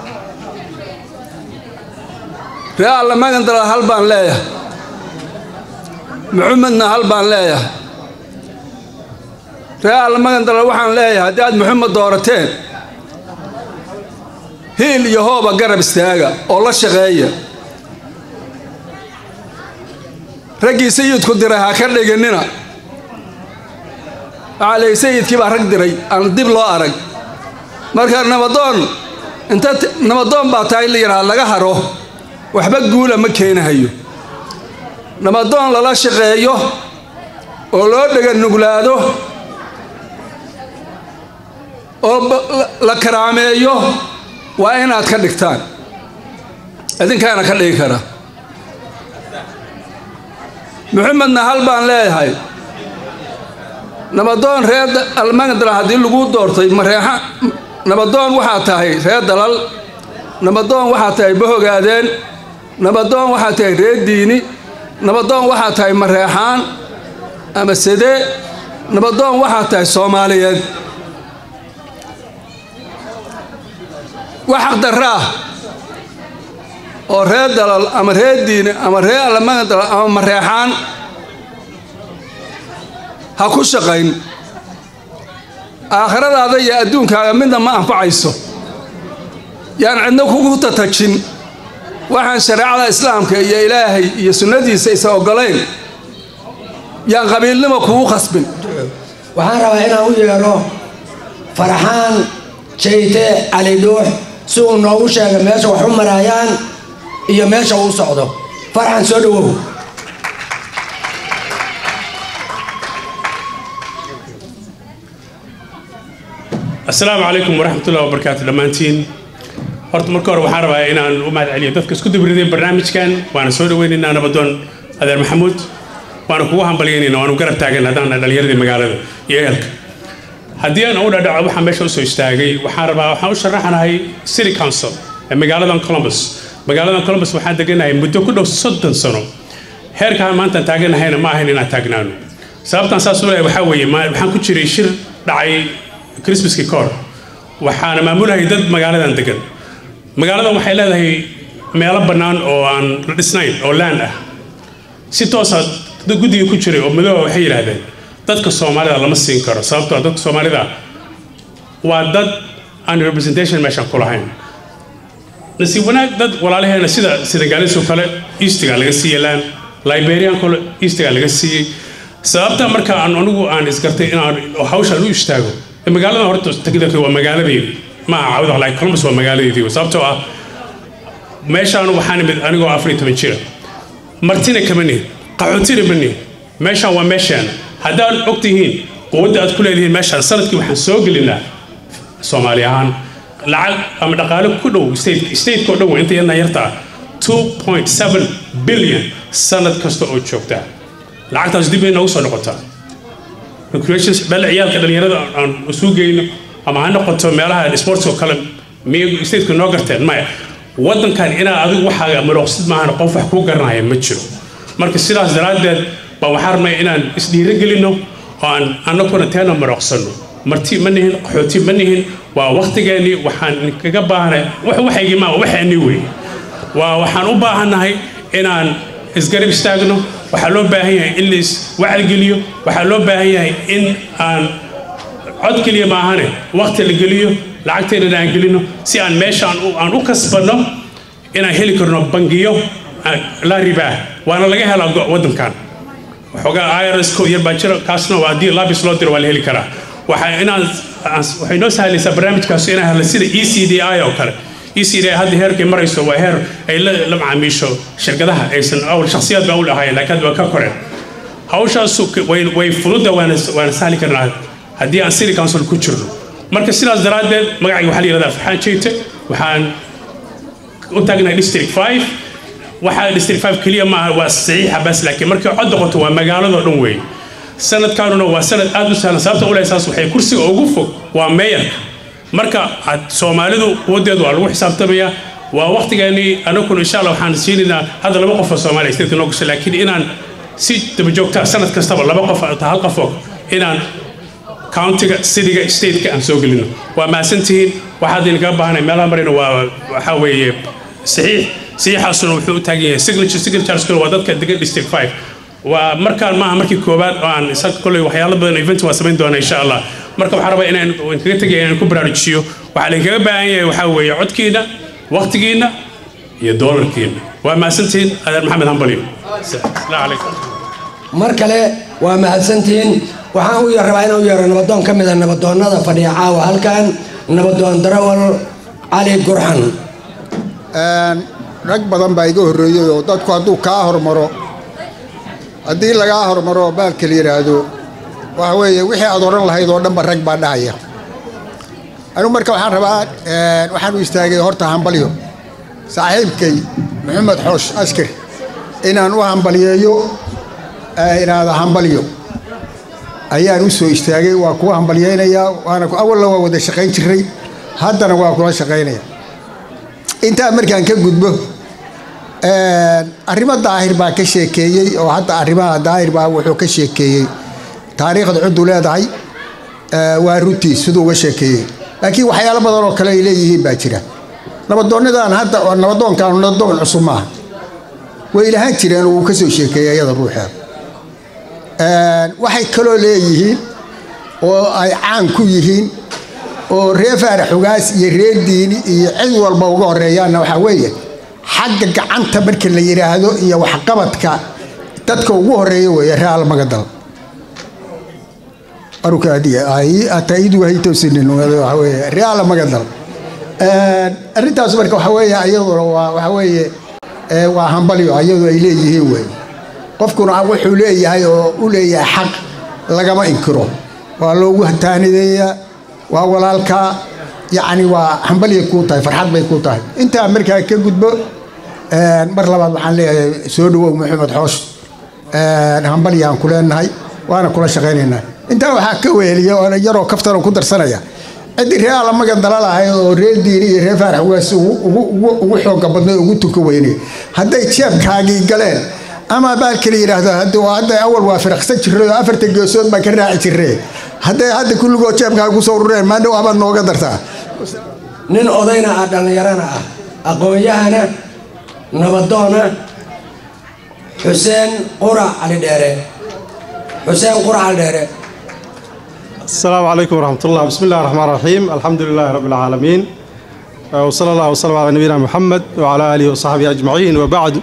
ree allamagan dalal hal baan leeyahay maxamedna hal baan leeyahay ree allamagan dalal waxaan leeyahay haddii aad maxamed doorateen hiil iyo hooba garab istaaga oo la shaqeeya raggii sayidku diray ha ka dhiginina waxaa leeyay sayidkii baa rag diray aan dib loo arag marka nabadoon inta nabadoon baa tahay la yidhaha laga haro waxba guula ma keenahayo nabadoon lala shaqeeyo oo loo dhega nuglaado oo la karaameeyo waa inaad ka dhigtaan idinkaana ka dhigi kara maxamedna hal baan leeyahay nabadoon reer almagadala haddii lagu doortay mareexa nabadoon waxaa tahay reer dalal nabadoon waxaa tahay bahogaadeen nabadoon waxaa tahay reer diini nabadoon waxaa tahay mareexaan ama sede nabadoon waxaa tahay soomaaliyeed wax xaqdarra ah oo reer dalal ama reer diini ama reer allamaga dalal ama mareexaan ha ku shaqayn aakhiradaada iyo adduunkaaga midna ma anfacayso yaan cidna kugu tatajin waxaan shareecada islaamka iyo ilaahay iyo sunnadiisa isa oggolayn yaan qabiilnimo kugu khasbin waxaan rabaa inaan u yeedho faraxaan jayte cali dhuux si uu noogu sheega meesha wax u maraayaan iyo meesha uu socdo farxan soo dhowow asalaamu calaykum waraxmatullahi wabarakaatu dhammaantiin horta marka hore waxaan rabaa inaan u mahad celiyo dadka isku dabriday barnaamijkan waana soo dhaweynaynaa nabadoon adeer maxamuud waana kugu hambalyaynayna waanu garab taagan haddaan dhallinyaradii magaalada iyo ehelka haddii aan u dhadhaco waxaan meesha usoo istaagay waxaan rabaa waxaan u sharaxanahay city council ee magaaladan columbus magaaladan columbus waxaan deganahay muddo ku dhow soddon sano heerkaan maantaan taaganahayna ma ahayn inaan taagnaano sababtaan saas u leeyahay waxaa weeye waxaan ku jiray shir dhacay christmaskii kahor waxaana maamulahayay dad magaaladan degan magaaladan waxay leedahay meelo bannaan oo aan la dhisnayn oo laan ah si toosa dad guddiga ku jiray oo madooba waxay yidhaahdeen dadka soomaalida lama siin karo sababtoo dadka soomaalida waa dad aan representation meeshaan ku lahayn nasiib wanaag dad walaalaheena sida senegaalis oo kale eastiga laga siiyey laan liberian kale eastiga laga siiyey sababta marka aan anigu aan isgartay inaan hawshaan u istaago magaalada horta technically waa magaaladeedii ma aha cawda like columbus waa magaaladeedii sababtoo ah meeshaan waxaan imid anigoo afar iyo toban jira martina kama nihin qaxootina ma nihin meeshaan waa meeshaan haddaan og tihiin quwadda aad ku leedihiin meeshaan sanadkii waxaan soo gelinaa soomaali ahaan lacag ama dhaqaale ku dhow stateka oo dhan waa inta yadna yarta ah two point seven billion sanad kasta oo joogta lacagtaas dib bay noogu soo noqotaa recreations bal ciyaalka dhalinyarada aan isu geyno ama ha noqoto meelaha sports oo kale miyay stateka noo garteen maya waddankan inaa adigu waxaaga marooqsid maahan qof wax kuu garanaya ma jiro marka sidaas daraaddeed baa waxaan rabnay inaan isdhiiro gelino oo aan annaguna teena marooqsanno marti ma nihin qaxooti ma nihin waa waktigeennii waxaan kaga baahanay wax waxaygii maa waxaanii wey waa waxaan u baahannahay inaan isgarab istaagno waxaa loo baahan yahay in lais wacdigeliyo waxaa loo baahan yahay in aan cod keliya maahane wakti la geliyo lacagteennana aan gelino si aan meesha aan u kasbanno inaan heli karno bangiyo la ribaa waana laga helaa waddankan waxoogaa irs ko yar baa jira kaasna waa haddii labis loo diro waa la heli karaa waxa inaan waxay noo sahlaysaa barnaamijkaas inaan helno sida e c d i oo kale e c d i hadda heerkay marayso waa heer ay la macaamiisho shirkadaha aysan awal shakhsiyaad baa u lahaayeen laakiin hadda waa ka koreen hawshaas way fududa waana sahli karnaa haddii aan city council ku jirno marka sidaas daraaddeed magacayga waxaa la yihahdaa farxaan jeyte waxaan u taagnahay district five waxaa district five keliya maaha waa saxiixa bas laakiin markay cod noqoto waa magaaladoo dhan weeye sanadkaanuna waa sanad aad u sahlan sababta u leesaas waxay kursiga ugu fog waa meeyarka marka soomaalidu quwadeedu waa lagu xisaabtamayaa waa waqtigeennii anaguna insha allah waxaan siinaynaa hadda laba qof oo soomaaliya statka noo gasho laakiin inaan si daba joogtaa sanad kastaba laba qof ta hal qof og inaan countiga cityga stateka aan soo gelino waa mahadsantihiin waxaad idinkaga baahanay meelaha marayna waa waxaa weeye saxiix saxiixaasuna wuxuu u taagan yahay signature signatureskuna waa dadka degan district five waa markaan maaha markii koowaad oo aan isaga kolley waxyaalo badan event waa samayn doonaa insha allah marka waxaan rabaa inaan kaga tegaya inaan ku baraarujiyo waxaa laydinkaga baahan yahay waxaa weeye codkiina waqtigiina iyo doolarkiina waa mahadsantihiin adeer maxamed hambalyo asalaamu calaykum mar kale waa mahadsantihiin waxaan u rabaa inaan u yeero nabadoon ka mida nabadoonnada fadhiya caawa halkan nabadoon darawal cali gurxan rag badan baa iga horreeyey oo dadku hadduu kaa hormaro haddii lagaa hormaro baalka la yidhaahdo waxa weeye wixii aad odhan lahayd oo dhanba rag baa dhahaya anigu marka waxaan rabaa waxaan u istaagay horta hambalyo saaxiibkay maxamed xoosh askar inaan u hambaliyeeyo inaada hambalyo ayaan u soo istaagay waa kuwa hambalyeynayaa waana awalna waa wada shaqayn jiray haddana waa kula shaqaynaya intaa markaan ka gudbo arrimo daahir baa ka sheekeeyey oo hadda arrimaha daahir baa wuxuu ka sheekeeyey taariikhda cuddu leedahay waa runtii siduu uga sheekeeyey laakiin waxyaalo badan oo kale ay leeyihiin baa jira nabadoonnadan hadda oo nabadoonkan nabadoon cusub maaha way lahaan jireen oo uu ka soo sheekeeyey iyada ruuxeeda waxay kaloo leeyihiin oo ay caan ku yihiin oo reer faarax xugaas iyo reer diini iyo cid walba uga horeeyaanna waxaa weeye xagga gacanta marka la yidhaahdo iyo waxqabadka dadka ugu horeeya weeye reer almagadal reer almagadal arrintaas marka waxaa weeye iyaduna waa waxaa weeye waa hambalyo iyadu ay leeyihiin wey qofkuna wuxuu leeyahay oo u leeyahay xaq lagama inkiro waa loogu taanideeyaa waa walaalkaa yacni waa hambalyay kuu tahay farxad bay kuu tahay intaa markaa ka gudbo mar labaad waxaan leeyahay soo dhawow maxamed xoosh hambalyaan ku leenahay waana kula shaqaynaynaa intaa waxaa ka weeliya oo yaroo kaftan ku darsanaya ciddii reer alamagan dalalahay oo reer diini iyo reer faarax ugaas ugu xooga badnay ugu tuka weynay hadday jeebkaagii galeen ama baalka la yidhaahdo hadda awal waa firaqsan jiray oo afartan geesood baan ka raaci jiree hadday hadda kulligoo jeebkaaga kusoo urureen maadhow abaad nooga dartaa nin odayna ah dhallinyarana ah aqoon-yahana nabadoona xuseen qura cali dheere xuseen qura cali dheere السلام عليكم ورحمة الله بسم الله الرحمن الرحيم الحمد لله رب العالمين وصلى الله وسلم على نبينا محمد وعلى آله وصحبه أجمعين وبعد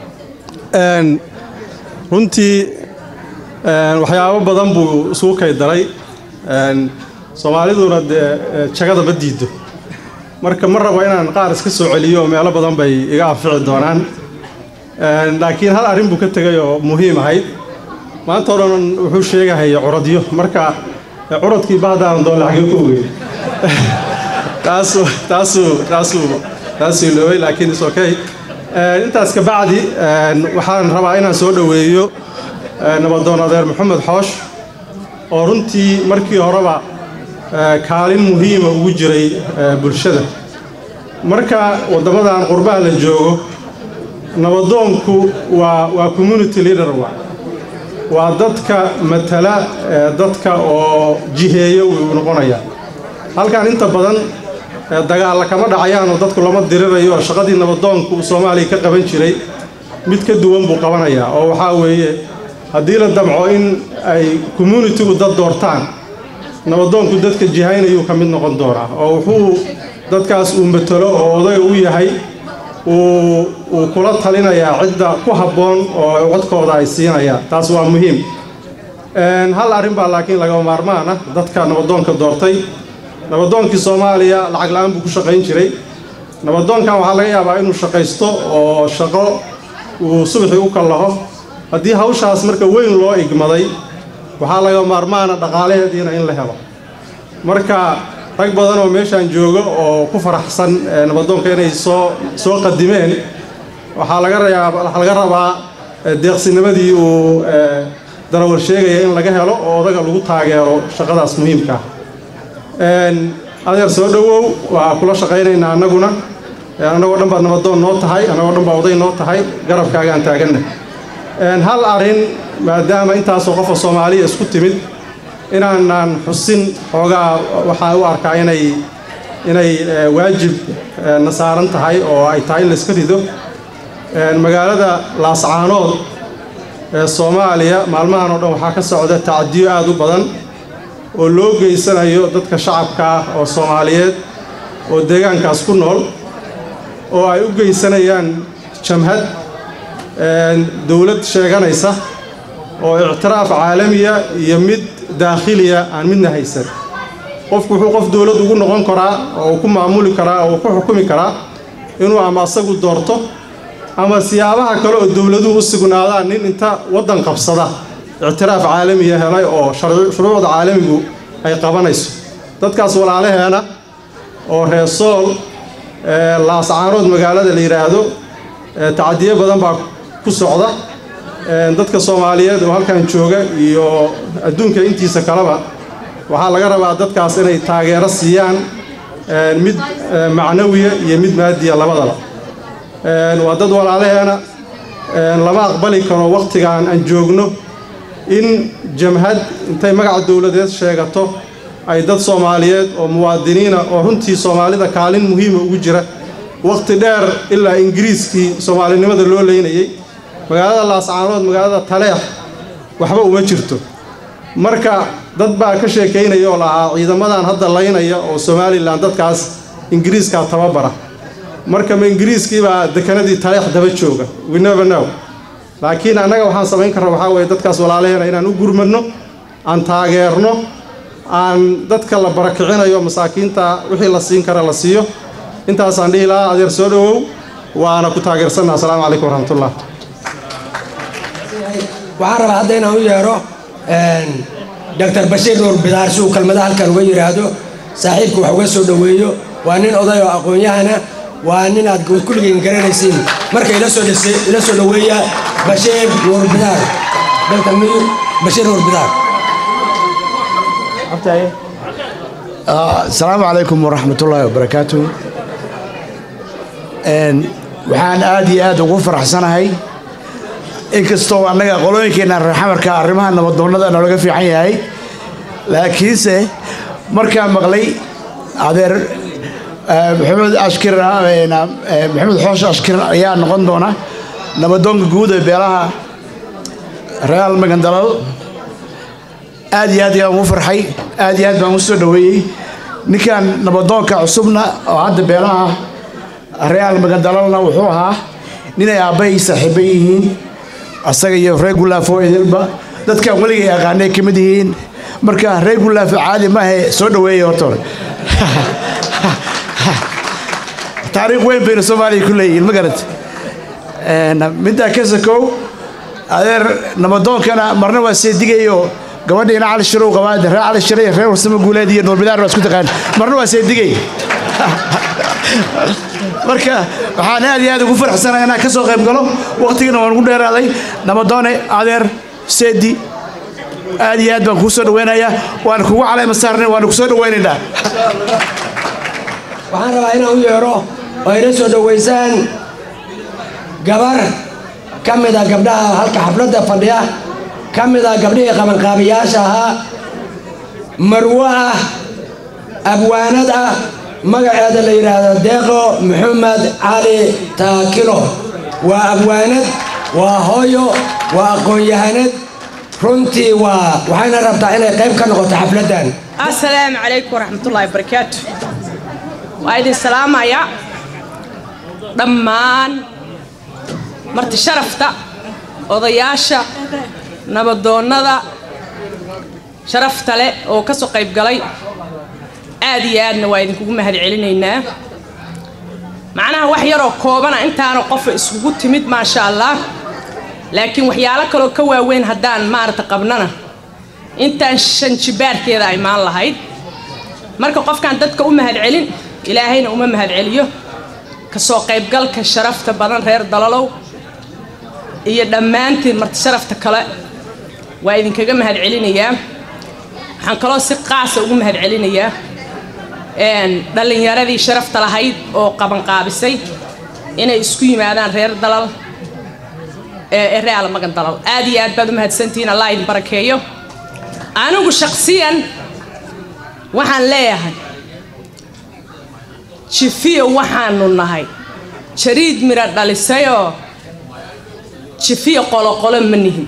أن runtii waxyaabo badan buu isugu kay daray soomaaliduna dee jagada ma diido marka ma rabo inaan qaar iska soo celiyo meelo badan bay iga anfici doonaan laakiin hal arrin buu ka tegay oo muhiim ahayd maanta o dhan wuxuu sheegahaya curadyo marka curadkii bahdaan doon lacagyo ku ogey taasuu taasuu taasuu taasuu iloobay laakiin is okay intaas ka bacdi waxaan rabaa inaan soo dhoweeyo nabadoon adeer maxamed xoosh oo runtii markii horeba kaalin muhiima ugu jiray bulshada marka waddamadan qurbaha la joogo nabadoonku waa waa community leader wa waa dadka matala dadka oo jiheeyo wuu noqonaya halkan inta badan dagaalla kama dhacayaan oo dadku lama dirirayo oo shaqadii nabadoonku uu soomaaliya ka qaban jiray mid ka duwan buu qabanayaa oo waxaa weeye haddii la damco in ay communitigu dad doortaan nabadoonku dadka jihaynayuu ka mid noqon doonaa oo wuxuu dadkaas uu matalo oo oday u yahay uu kula talinayaa cidda ku habboon oo codkooda ay siinayaan taas waa muhiim hal arrin baa laakiin lagama maarmaan ah dadka nabadoonka doortay nabadoonkii soomaaliya lacag la-aan buu ku shaqayn jiray nabadoonkan waxaa laga yaabaa inuu shaqaysto oo shaqo uu subaxii u kallaho haddii hawshaas marka weyn loo igmaday waxaa laga maarmaana dhaqaalaheediina in la helo marka rag badan oo meeshaan jooga oo ku faraxsan nabadoonka inay soo soo qadimeen waxaa laga rayaa waxaa laga rabaa eh, deeqsinimadii uu eh, darawal sheegaya in laga helo oo odaga lagu taageero shaqadaas muhiimka ah Een, adeer soo dhowow waa kula shaqaynaynaa annaguna Een, annagoo dhan baad nabadoon noo tahay annagoo dhan baa oday noo tahay garabkaagaan taaganna Een, hal arrin maadaama intaasoo qofa soomaaliya isku timid inaanaan xusin xoogaa waxaa u arkaa inay inay eh, waajib eh, na saaran tahay oo ay tahay in la iska rido Een, magaalada laascaanood ee soomaaliya maalmahan oo dhan waxaa ka socda tacdiyo aad u badan oo loo geysanayo dadka shacabka ah oo soomaaliyeed oo deegaankaas ku nool oo ay u geysanayaan jamhad een, dowlad sheeganaysa oo ictiraaf caalamiya iyo mid daakhiliya aan midna haysan qofku wuxuu qof dowlad ugu noqon karaa oo uu ku maamuli karaa oo uu ku xukumi karaa inuu ama asagu doorto ama siyaabaha kale oo dowladuhu u sugnaadaan nin inta waddan qabsada ictiraaf caalamiya helay oo sharci- shuruucda caalamigu ay qabanayso dadkaas walaalaheena oo reer sool ee, laascaanood magaalada la yidhaahdo ee, tacdiyo badan baa ku socda Een, dadka soomaaliyeed oo halkan jooga iyo adduunka intiisa kaleba waxaa laga rabaa dadkaas inay taageero siiyaan een, mid ee, macnawiya iyo mid maadiya labadaba Een, waa dad walaalaheena een, lama aqbali karo wakhtigan aan joogno in jamhad intay magaca dowladeed sheegato ay dad soomaaliyeed oo muwaadiniina oo runtii soomaalida kaalin muhiima ugu jira wakhti dheer ilaa ingiriiskii soomaalinimada loo leynayay magaalada laascaanood magaalada taleex waxba uma jirto marka dad baa ka sheekaynaya oo lahaa ciidamadan hadda laynaya oo somalilan dadkaas ingiriiskaa tababara marka ma ingiriiskii baa dekanadii taleex daba jooga we never know laakiin annaga waxaan samayn karna waxaa weeye dadkaas walaalaheena inaan u gurmadno aan taageerno aan dadka la barakicinayo masaakiinta wixii la siin kara la siiyo intaasaan dhihi lahaa adeer soo dhowow waana ku taageersanna asalaamu calaykum waraxmatullah waxaan rabaa hadda inaan u yeero doctor bashiir nuur bidaar si uu kelmada halkan uga yidhaahdo saaxiibku wax uga soo dhoweeyo waa nin oday oo aqoon-yahana waa nin aad kulligiin garanaysiin marka ila soo dhise ila soo dhoweeya bashiir nuur bidaar doctor bashiir nuur bidaar asalaamu calaykum waraxmatullaahi wabarakaatu Een, waxaan aad iyo aad ugu faraxsanahay inkastoo annaga qolooyinkeena reer xamarka arrimaha nabadoonnada noolaga fiican yahay laakiinse markaan maqlay adeer eh, maxamed ashkir eh, na- eh, maxamed xoosh ashkir ayaa noqon doona nabadoonka guud ee beelaha real magandalal aad iyo aad ayaan ugu farxay aad iyo aad baan u soo dhoweeyey ninkan nabadoonka cusubna oo hadda beelaha real magandalalna wuxuu ahaa ninay aabbahay saaxiiba yihiin asaga iyo reer gulaafo idilba dadkan weligay aqaanay ka mid yihiin marka reer gulaafo caadi maahe soo dhoweeyay horta hore taariikh weyn bayna soomaaliya ku leeyihiin ma garat middaa ka sakow adeer nabadoonkana marna waa seedigayo gabadhiina cali shirow qabaad reer cali shire iyo reer warsamo guuleed iyo nuurbidaar waa isku taqaan marna waa seedigay marka waxaan aad iyo aad ugu faraxsanahay inaan ka soo qayb galo waqtigana waan ugu dheeraaday nabadoone adeer seedi aad iyo aad baan kuu soo dhaweynayaa waan kugu caleyma saarnay waan ku soo dhaweynaynaa waxaan rabaa inaan u yeero oo ila soo dhoweysaan gabar ka mid a gabdhaha halka xafladda fadhiya ka mid a gabdhihii qabanqaabiyaasha ahaa marwo ah abwaanad ah magaceeda la yidhaahdo deeqo maxamed cali taakilo waa abwaanad waa hooyo waa aqoon-yahanad runtii waa waxayna rabtaa inay qayb ka noqoto xafladdan asalaamu calaykum waraxmatullaahi wabarakaatu waa idin salaamaya dhammaan marti sharafta odayaasha nabadoonnada sharafta leh oo ka soo qayb galay aad iyo aadna waa idinkugu mahad celinaynaa macnaha wax yaroo koobana intaana qofa iskugu timid maasha allah laakiin waxyaalo kaloo ka waaweyn haddaan maarata qabnana intaan shan jibaarkeeda ay maan lahayd marka qofkaan dadka u mahad celin ilaahayna uma mahad celiyo kasoo qaybgalka sharafta badan reer dalalow iyo dhammaantiin marti sharafta kale waa idinkaga mahad celinayaa waxaan kaloo si qaasa ugu mahad celinayaa dhallinyaradii sharafta lahayd oo qabanqaabisay inay isku yimaadaan reer dalal ee real magan dalal aad iyo aad baad u mahadsantihiin allah idin barakeeyo anigu shaqsiyan waxaan leeyahay jifiyo waxaanu nahay jariid mira dhalisayoo jifiyo qoloqolo ma nihin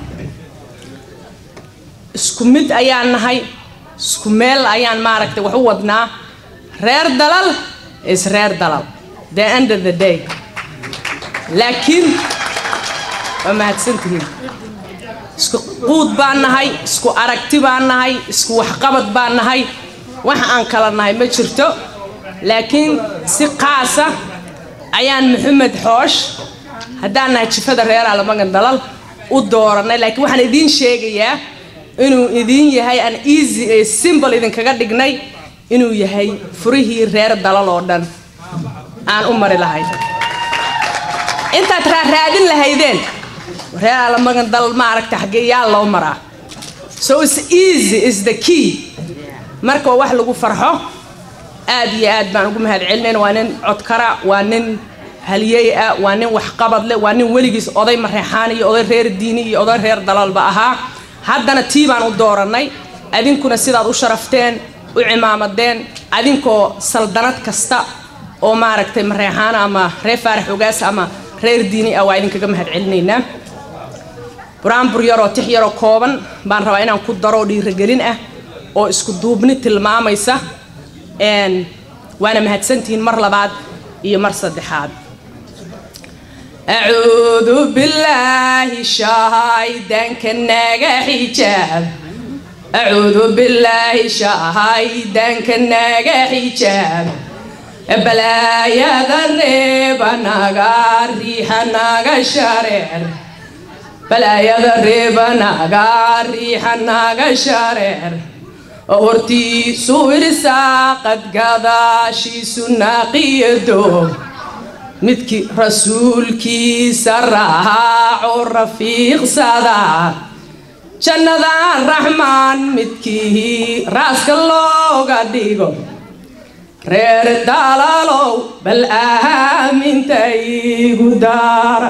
isku mid ayaan nahay isku meel ayaan maaragtay wax u wadnaa reer dalal is reer dalal the end of the day laakiin waa mahadsantihiin isku quud baan nahay isku aragti baan nahay isku waxqabad baan nahay wax aan kala nahay ma jirto laakiin si qaasa ayaan maxamed xoosh haddaan nahay jifada reer almagan dalal u dooranay laakiin waxaan idiin sheegayaa inuu idiin yahay aan easy ee simple idinkaga dhignay inuu yahay furihii reer dalal oo dhan aan u mari lahayn intaad raaraadin lahaydeen reer almagan dalal maaragta xaggee yaa loo maraa so is easy is the key marka waa wax lagu farxo aad iyo aad baan ugu mahad celinayn waa nin codkara waa nin haliyey ah waa nin waxqabad leh waa nin weligiis oday mareexaan iyo oday reer diini iyo oday reer dalalba ahaa haddana tii baan u doorannay adinkuna sidaad u sharafteen u cimaamadeen adinkoo saldanad kasta oo maaragtay mareexaan ama reer faarax ogaas ama reer diini ah waa idinkaga mahad celinaynaa buraanbur yaroo tix yaroo kooban baan rabaa inaan ku daro dhiiragelin ah oo isku duubni tilmaamaysa waana mahadsantihiin mar labaad iyo mar saddexaad acuudu billaahi shahaydanka naga xijaab acuudu billaahi shahaydanka naga xijaab balaayada reeba naga riixa naga shareer balaayada reeba naga riixa naga shareer hortiisu irsaaqad gadaashiisu naaqiyado midkii rasuulkiisa raaco rafiiqsada jannada raxmaan midkii raaska looga dhigo reer dalaalow bal aaminta igu daara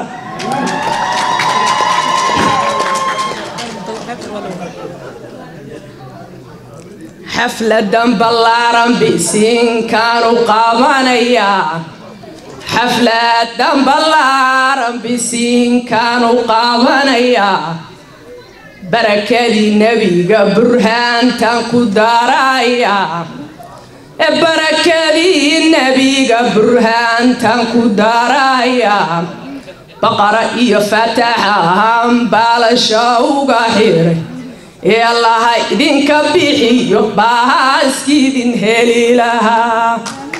xafladan ballaaran bisiinkaanu qabanayaa xafladan ballaaran bisiinkaanu qabanayaa barakadii nebiga burhaantan ku darayaa barakadii nebiga burhaantan ku darayaa baqara iyo fataxahan baalasha uga xiray ee allaha idinka bixiyo baaskiidin heli lahaa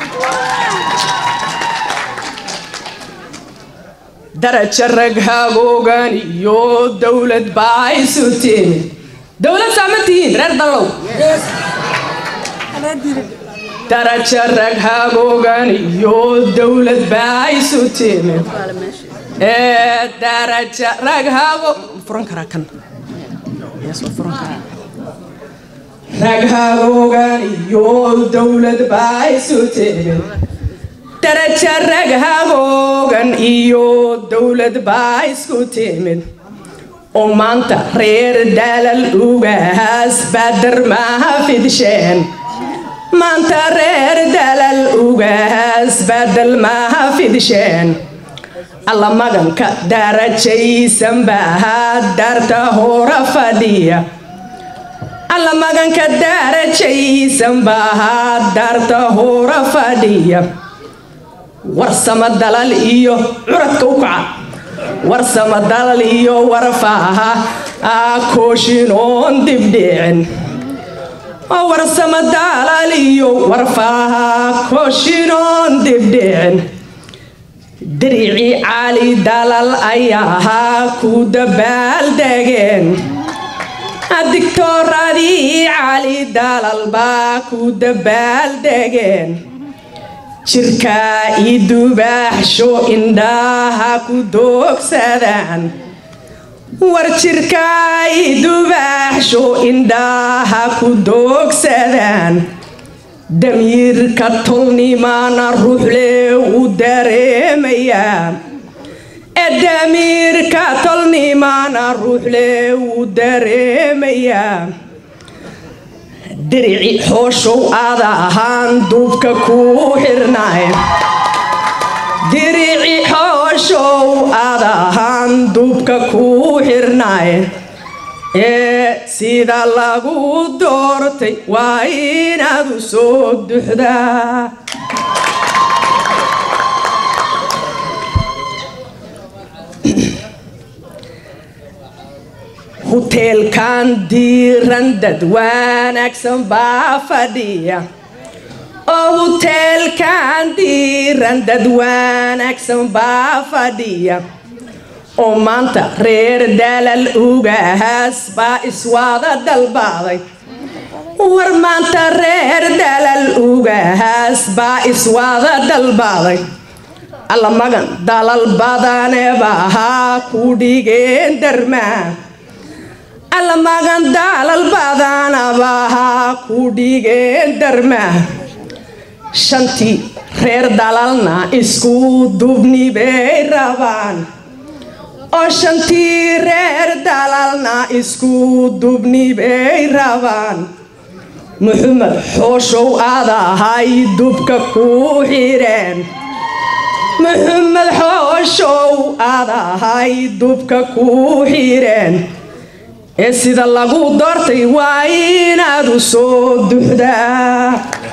daraja rag hagoogan iyo dowlad baa isu timid dowlad saama tihiin reer dallow daraja rag hagoogan iyo dowlad baa isu timid ee daraja rag hago furan karaa kan rag hagoogan iyo dowlad baa isu timid daraja rag hagoogan iyo dowlad baa isku timid oo maanta reer daalal ugaas baadar maaha fidsheen maanta reer daalal ugaas baadal maaha fidsheen alla maganka darajaysan baa daarta hora fadhiya alla maganka darajaysan baa daarta hora fadhiya warsama dalal iyo curadka u kaca warsama dalal iyo warfaaha kooshin dibdhicin warsama dalal iyo warfaaha kooshin dibdhicin diricii cali dalal ayaa ku dabaaldegeen digtooradii cali dalal baa ku dabaaldegeen jirkaa ii dubaaxsho indhaha ku doogsadaan war jirkaa ii dubaaxsho indhaha ku doogsadaan damiirka tolnimaana ruuxle u dareemayaa ee damiirka tolnimaana ruuxle u dareemayaa dirici xooshow aada ahaan duubka ku xirnaay dirici xooshow aada ahaan duubka ku xirnaay ee sida lagu doortay waa inaad u soo duxdaa huteelkan diiran dad wanaagsan baa fadhiya oo huteelkan diiran dad wanaagsan baa fadhiya oo maanta reer dalal ugahaas baa iswada dalbaaday war maanta reer dalal ugahaas baa iswada dalbaaday alla magan dalal badane baa ku dhigeen darmaa alla magan dalal badanaba ku dhigeen darmaa shantii reer dalalna isku dubni bay rabaan oo shantii reer dalalna isku dubni bay rabaan muxamed xooshow aadahay dubka ku xireen muxamed xooshow aadahay dubka ku xireen ee sida lagu doortay waa inaad u soo duxdaa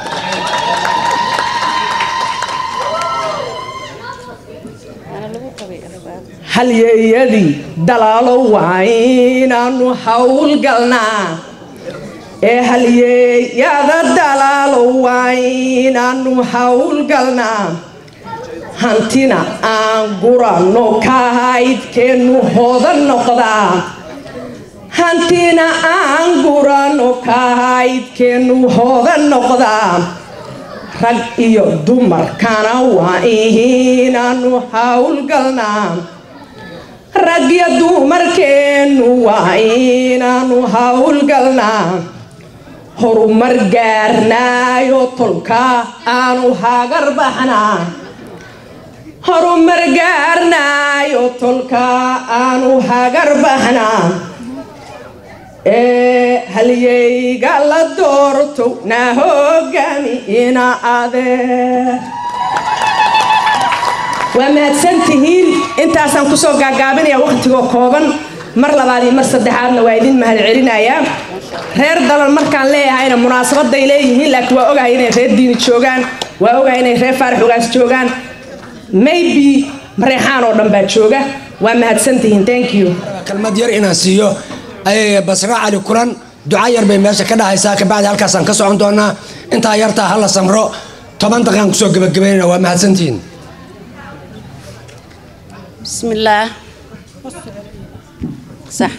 halyeeyadii dalaalo waa inaanu howlgalnaa ee halyeeyada dalaalo waa inaanu howlgalnaa hantina aan guranno kahaydkeennu hodan noqdaa hantina aan guranno kahaydkeennu hodan noqdaa rag iyo dumarkana waa inaanu howlgalnaa rag iyo dumarkeennu waa inaanu howlgalnaa horumar gaarnaayo tolka aanu hagar baxnaa horumar gaarnaayo tolka aanu hagar baxnaa ee halyeyga la doorto na hogaami ina adeer waa mahadsantihiin intaasaan kusoo gaagaabinaya wakhtigoo kooban mar labaad iyo mar saddexaadna waa idin mahad celinayaa reer dalal markaan leeyahayna munaasabaday leeyihiin laakiin waa ogahay inay reer diini joogaan waa ogahay inay reer faarax ogaas joogaan maybe mareexaan oo dhan baa jooga waa mahadsantihiin thank you kelmad yar inaan siiyo basra cali kulan duca yar bay meesha ka dhahaysaa kabacdi halkaasaan ka socon doonaa intaa yartaa hala samro toban daqiiqaan kusoo gebagabaynayna waa mahadsantihiin بسم الله صح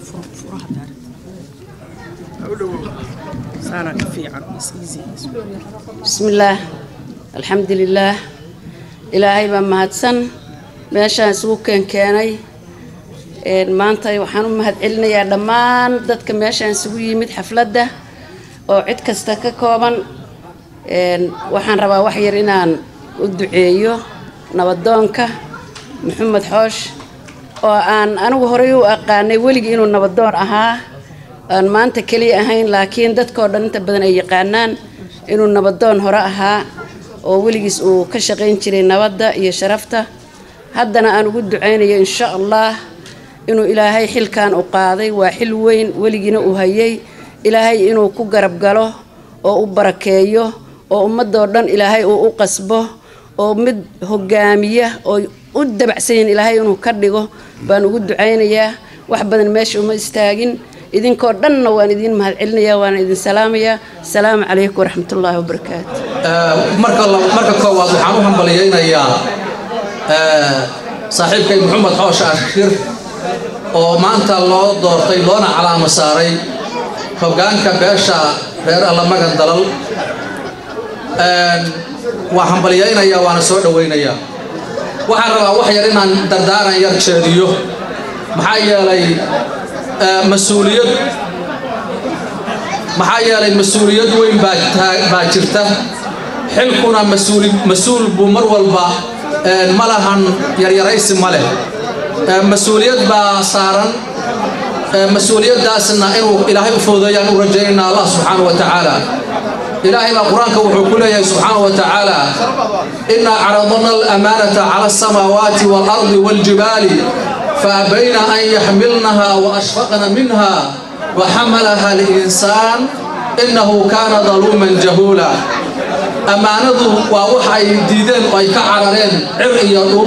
بسم الله الحمد لله إلهي بما هدسن meeshaan isugu keenkeenay maanta waxaan u mahad celinayaa dhammaan dadka meeshaan isugu yimid xafladda oo cid kasta ka kooban waxaan rabaa wax yar inaan u duceeyo nabadoonka maxamed xoosh oo aan anigu horey u aqaanay weligii inuu nabadoon ahaa aan maanta keliya ahayn laakiin dadkao dhan inta badan ay yaqaanaan inuu nabadoon hore ahaa oo weligiis uu ka shaqayn jiray nabadda iyo sharafta haddana aan ugu ducaynayo insha allah inuu ilaahay xilkan u qaaday waa xil weyn weligiina uu hayay ilaahay inuu ku garab galo oo u barakeeyo oo ummadoo dhan ilaahay uu u qasbo oo mid hogaamiya oo u dabacsanyin ilaahay inuu ka dhigo baan ugu ducaynayaa wax badan meesha uma istaagin idinkoo dhanna waan idin mahad celinayaa waana idin salaamayaa asalaamu calaykum waraxmatullaahi wabarakaatu marka koowaad waxaan u hambaliyaynayaa saaxiibkay maxamed xoosh ashir oo maanta loo doortay loona calaamo saaray hoggaanka beesha reer allamagan dalal waa hambalyaynaya waana soo dhowaynayaa waxaan rabaa wax yar inaan dardaaran yar jeediyo maxaa yeelay mas-uuliyad maxaa yeelay mas-uuliyad weyn baa jirta xilkuna mas-uul buu mar walba ma lahan yaryaraysi ma leh mas-uuliyad baa saaran mas-uuliyaddaasna inuu ilaahay u fududeeyaan u rajaynayna allah subxaanahu wa tacaala ilaahay baa qur-aanka wuxuu ku leeyahay subxaanahu wa tacaala innaa caradna alamaanata cala asamaawaati waalardi waaljibaali faabayna an yaxmilnaha wa ashfaqna minha wa xamalaha linsaan innahu kaana daluuman jahuula ammaanadu waa wax ay diideen oo ay ka carareen cir iyo dhul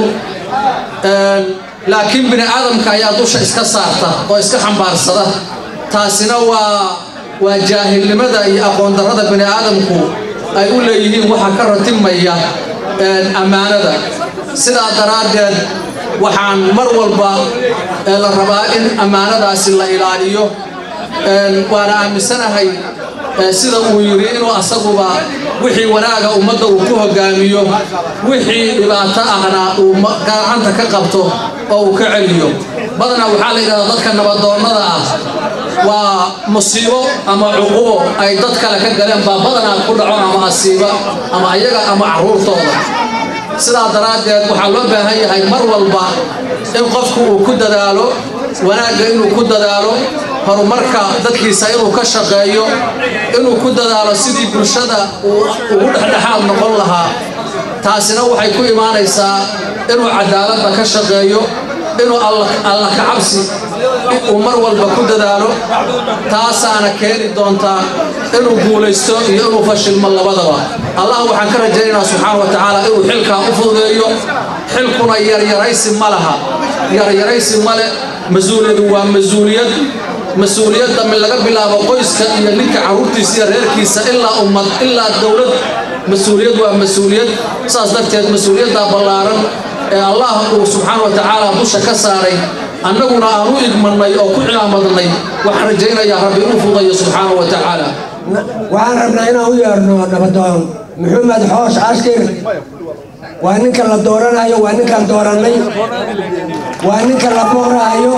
laakiin bini aadamka ayaa dusha iska saarta oo iska xambaarsada taasina waa waa jaahilnimada iyo aqoondarrada bini aadamku ay u leeyihiin waxa ka ratimaya ammaanada sidaa daraaddeed waxaan mar walba la rabaa in ammaanadaasi la ilaaliyo waana aaminsanahay sida uu yidhi inuu asaguba wixii wanaaga ummadda uu ku hogaamiyo wixii dhibaato ahna uu gacanta ka qabto oo uu ka celiyo badanaa waxaa la yidhahdaa dadka nabadoonnada ah waa musiibo ama cuqubo ay dad kale ka galeen baa badanaa ku dhaco ama asiiba ama ayaga ama carruurtooda sidaa daraaddeed waxaa loo baahan yahay mar walba in qofku uu ku dadaalo wanaagga inuu ku dadaalo horumarka dadkiisa inuu ka shaqeeyo inuu ku dadaalo sidii bulshada uu ugu dhexdhexaad noqon lahaa taasina waxay ku imaanaysaa inuu cadaaladda ka shaqeeyo inuu alla ka cabsi uu mar walba ku dadaalo taasaana keeni doontaa inuu guulaysto iyo inuu fashilmo labadaba allah waxaan ka rajaynaynaa subxaana wa tacaala inuu xilkaa u fududeeyo xilkuna yaryaraysi ma laha yaryaraysi male mas-uuliyadu waa mas-uuliyad mas-uuliyadda min laga bilaabo qoyska iyo ninka carruurtiisa iyo reerkiisa ilaa ummad ilaa dowlad mas-uuliyad waa mas-uuliyad saas darteed mas-uuliyaddaa ballaaran ee allah uu subxaana wa tacaala dusha ka saaray annaguna aan u igmannay oo ku cilaamadnay waxaan rajaynayaa rabbi inuu fudayo subxaana wa tacaala waxaan rabnaa inaan u yeerno nabadoon maxamed xoosh ashkir waa ninka la dooranayo waa ninkaan doorannay waa ninka la boorahayo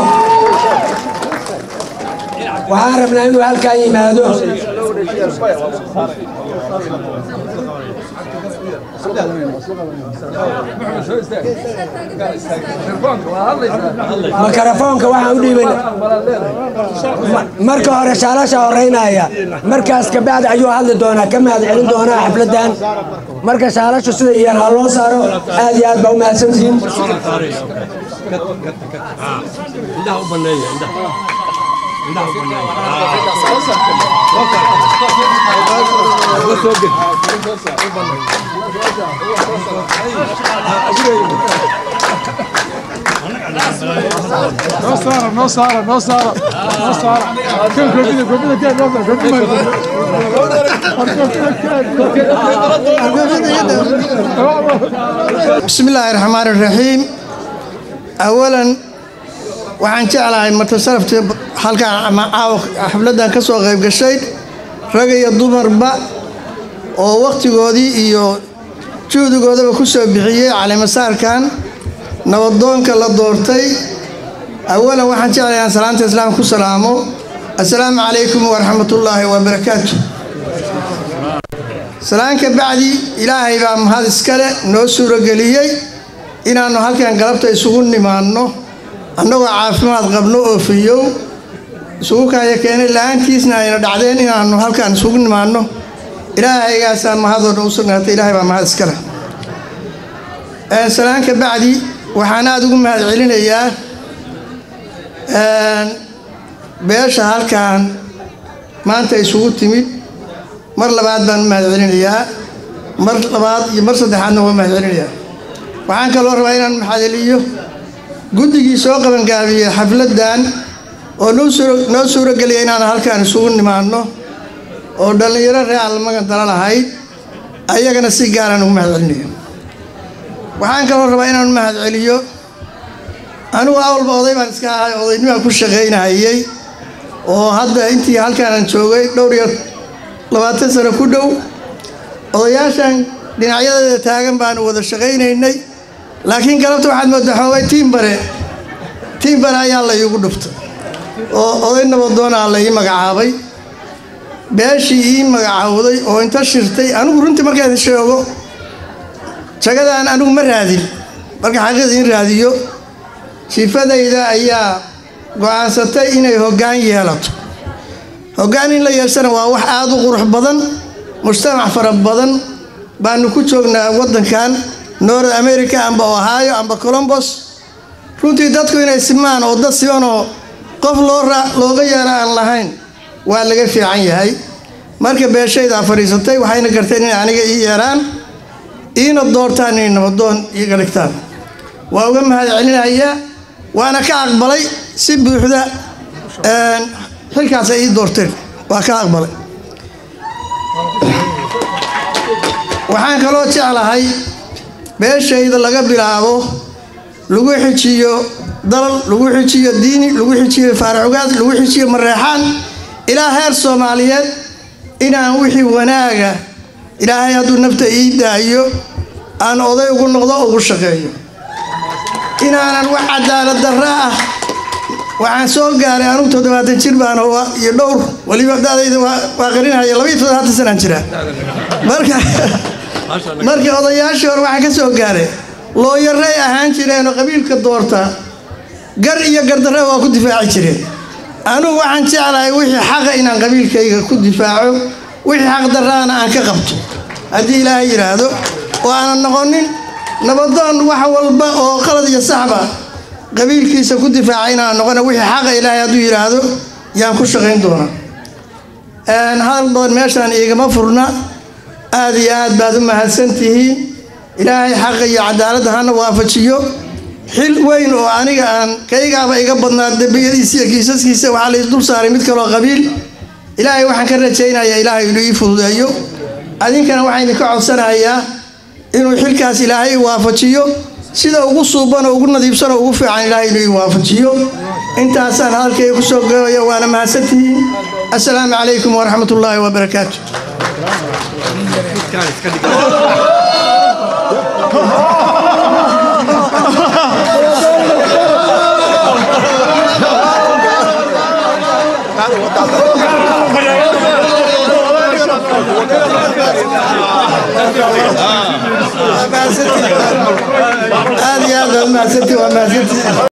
waxaan rabnaa inuu halkaa yimaado makarafoonka waxaan u dhiiban marka hore shaalasha horeynaya markaas kabacdi ayuu hadli doonaa ka mahad celin doonaa xafladan marka shaalashu sida iyar ha loo saaro aad iyo aad baa u mahadsantihiin No Sara, no Sara, no Sara, no Sara. Quem convida, convida quem? Não, não, convida. بسم الله الرحمن الرحيم أولا waxaan jeclahay marta saraftii halkaan caawa xafladdan ka soo qayb gashay rag iyo dumarba oo wakhtigoodii iyo juhdigoodaba ku soo bixiyey calimasaarkan nabadoonka la doortay awalan waxaan jeclahay inaan salaanta islaamka ku salaamo assalaamu calaykum waraxmatullaahi wabarakaatu salaanka bacdi ilaahay baa mahad iskale noo suurageliyey inaannu halkan galabta isugu nimaanno annagoo caafimaad qabno oo fiyow isugu kaaya keenay la-aantiisna ayna dhacdeen inaannu halkaan isugu nimaanno ilaahaygaasa mahadoo dhan u sugnaatay ilaahay baa mahad iskale salaanka bacdi waxaan aada ugu mahad celinayaa beesha halkaan maanta isugu timid mar labaad baan u mahad celinayaa mar labaad iyo mar saddexaadna waa mahad celinayaa waxaan kaloo rabaa inaan maxadeliyo guddigii soo qabangaabiyey xafladdan oo noo suurogeliya inaan halkaan isugu nimaanno oo dhallinyaro ree almagan dala lahayd ayagana si gaaraan ugu mahad celinayo waxaan kaloo rabaa inaan mahad celiyo anigu awalba oday baan iska ahay odaynibaan ku shaqaynahayey oo hadda intii halkaanan joogay dhowr iyo labaatan sano ku dhow odayaashan dhinacyadeeda taagan baanu wada shaqaynaynay laakiin galabta waxaad moodaa xoogay tiimbare tiimbare ayaa la iigu dhuftay oo oday nabadoonaa la ii magacaabay beeshii ii magacaawday oo inta shirtay anigu runtii markaan sheego jagadaan anigu ma raadin marka xaqiiqda in raadiyo sifadayda ayaa go-aansatay inay hoggaan yeelato hoggaan in la yeeshana waa wax aada u qurux badan mujtamac fara badan baanu ku joognaa waddankan north america amba ohio amba colombos runtii dadku inay simaan oo dad simanoo qof loo looga yeero aan lahayn waa laga fiican yahay marka beeshaydaa fadhiisatay waxayna garteen inay aniga ii yeeraan iina doortaan inay nabadoon iiga dhigtaan waa uga mahad celinayaa waana ka aqbalay si buuxda xilkaas ay ii doorteen waa ka aqbalay waxaan kaloo jeclahay beeshayda laga bilaabo lagu xijiyo dalal lagu xijiyo diini lagu xijiyo faaracugaad lagu xijiyo mareexaan ilaa heer soomaaliyeed inaan wixii wanaaga ilaahay hadduu nafta ii daayo aan oday ugu noqdo ugu shaqeeyo inaanan wax cadaalad darra ah waxaan soo gaaray anugu toddobaatan jir baan iyo dhowr weliba dadayda waa qarinaya labaiyo toddobaatan sanaan jiraa marka marka odayaashii hore waxaan ka soo gaaray looyaray ahaan jireenoo qabiilka doorta gar iyo gardarre waa ku difaaci jireen anugu waxaan jeclahay wixii xaqa inaan qabiilkayga ku difaaco wixii xaq darraana aan ka qabto haddii ilaahay yidhaahdo oo aanan noqonin nabadoon wax walba oo qalad iyo saxba qabiilkiisa ku difaaca inaan noqona wixii xaqa ilaahay hadduu yidhaahdo yaan ku shaqayn doonaa hadal badan meeshaan iigama furna aad iyo aad baad u mahadsan tihiin ilaahay xaqa iyo cadaaladda hana waafajiyo xil weyn oo aniga aan kaygaaba iga badnaa dembiyadiisa iyo kiisaskiisa waxaa lais dul saaray mid kaloo qabiil ilaahay waxaan ka rajaynayaa ilaahay inuu ii fududeeyo adinkana waxaan idinka codsanayaa inuu xilkaas ilaahay waafajiyo sida ugu suuban oo ugu nadiibsan oo ugu fiican ilaahay inuu ii waafajiyo intaasaan hadalkayga ku soo gabayo waana mahadsantihiin assalaamu calaykum waraxmat ullaahi wabarakaatu aad iyo aad waa mahadsantii waa mahadsantii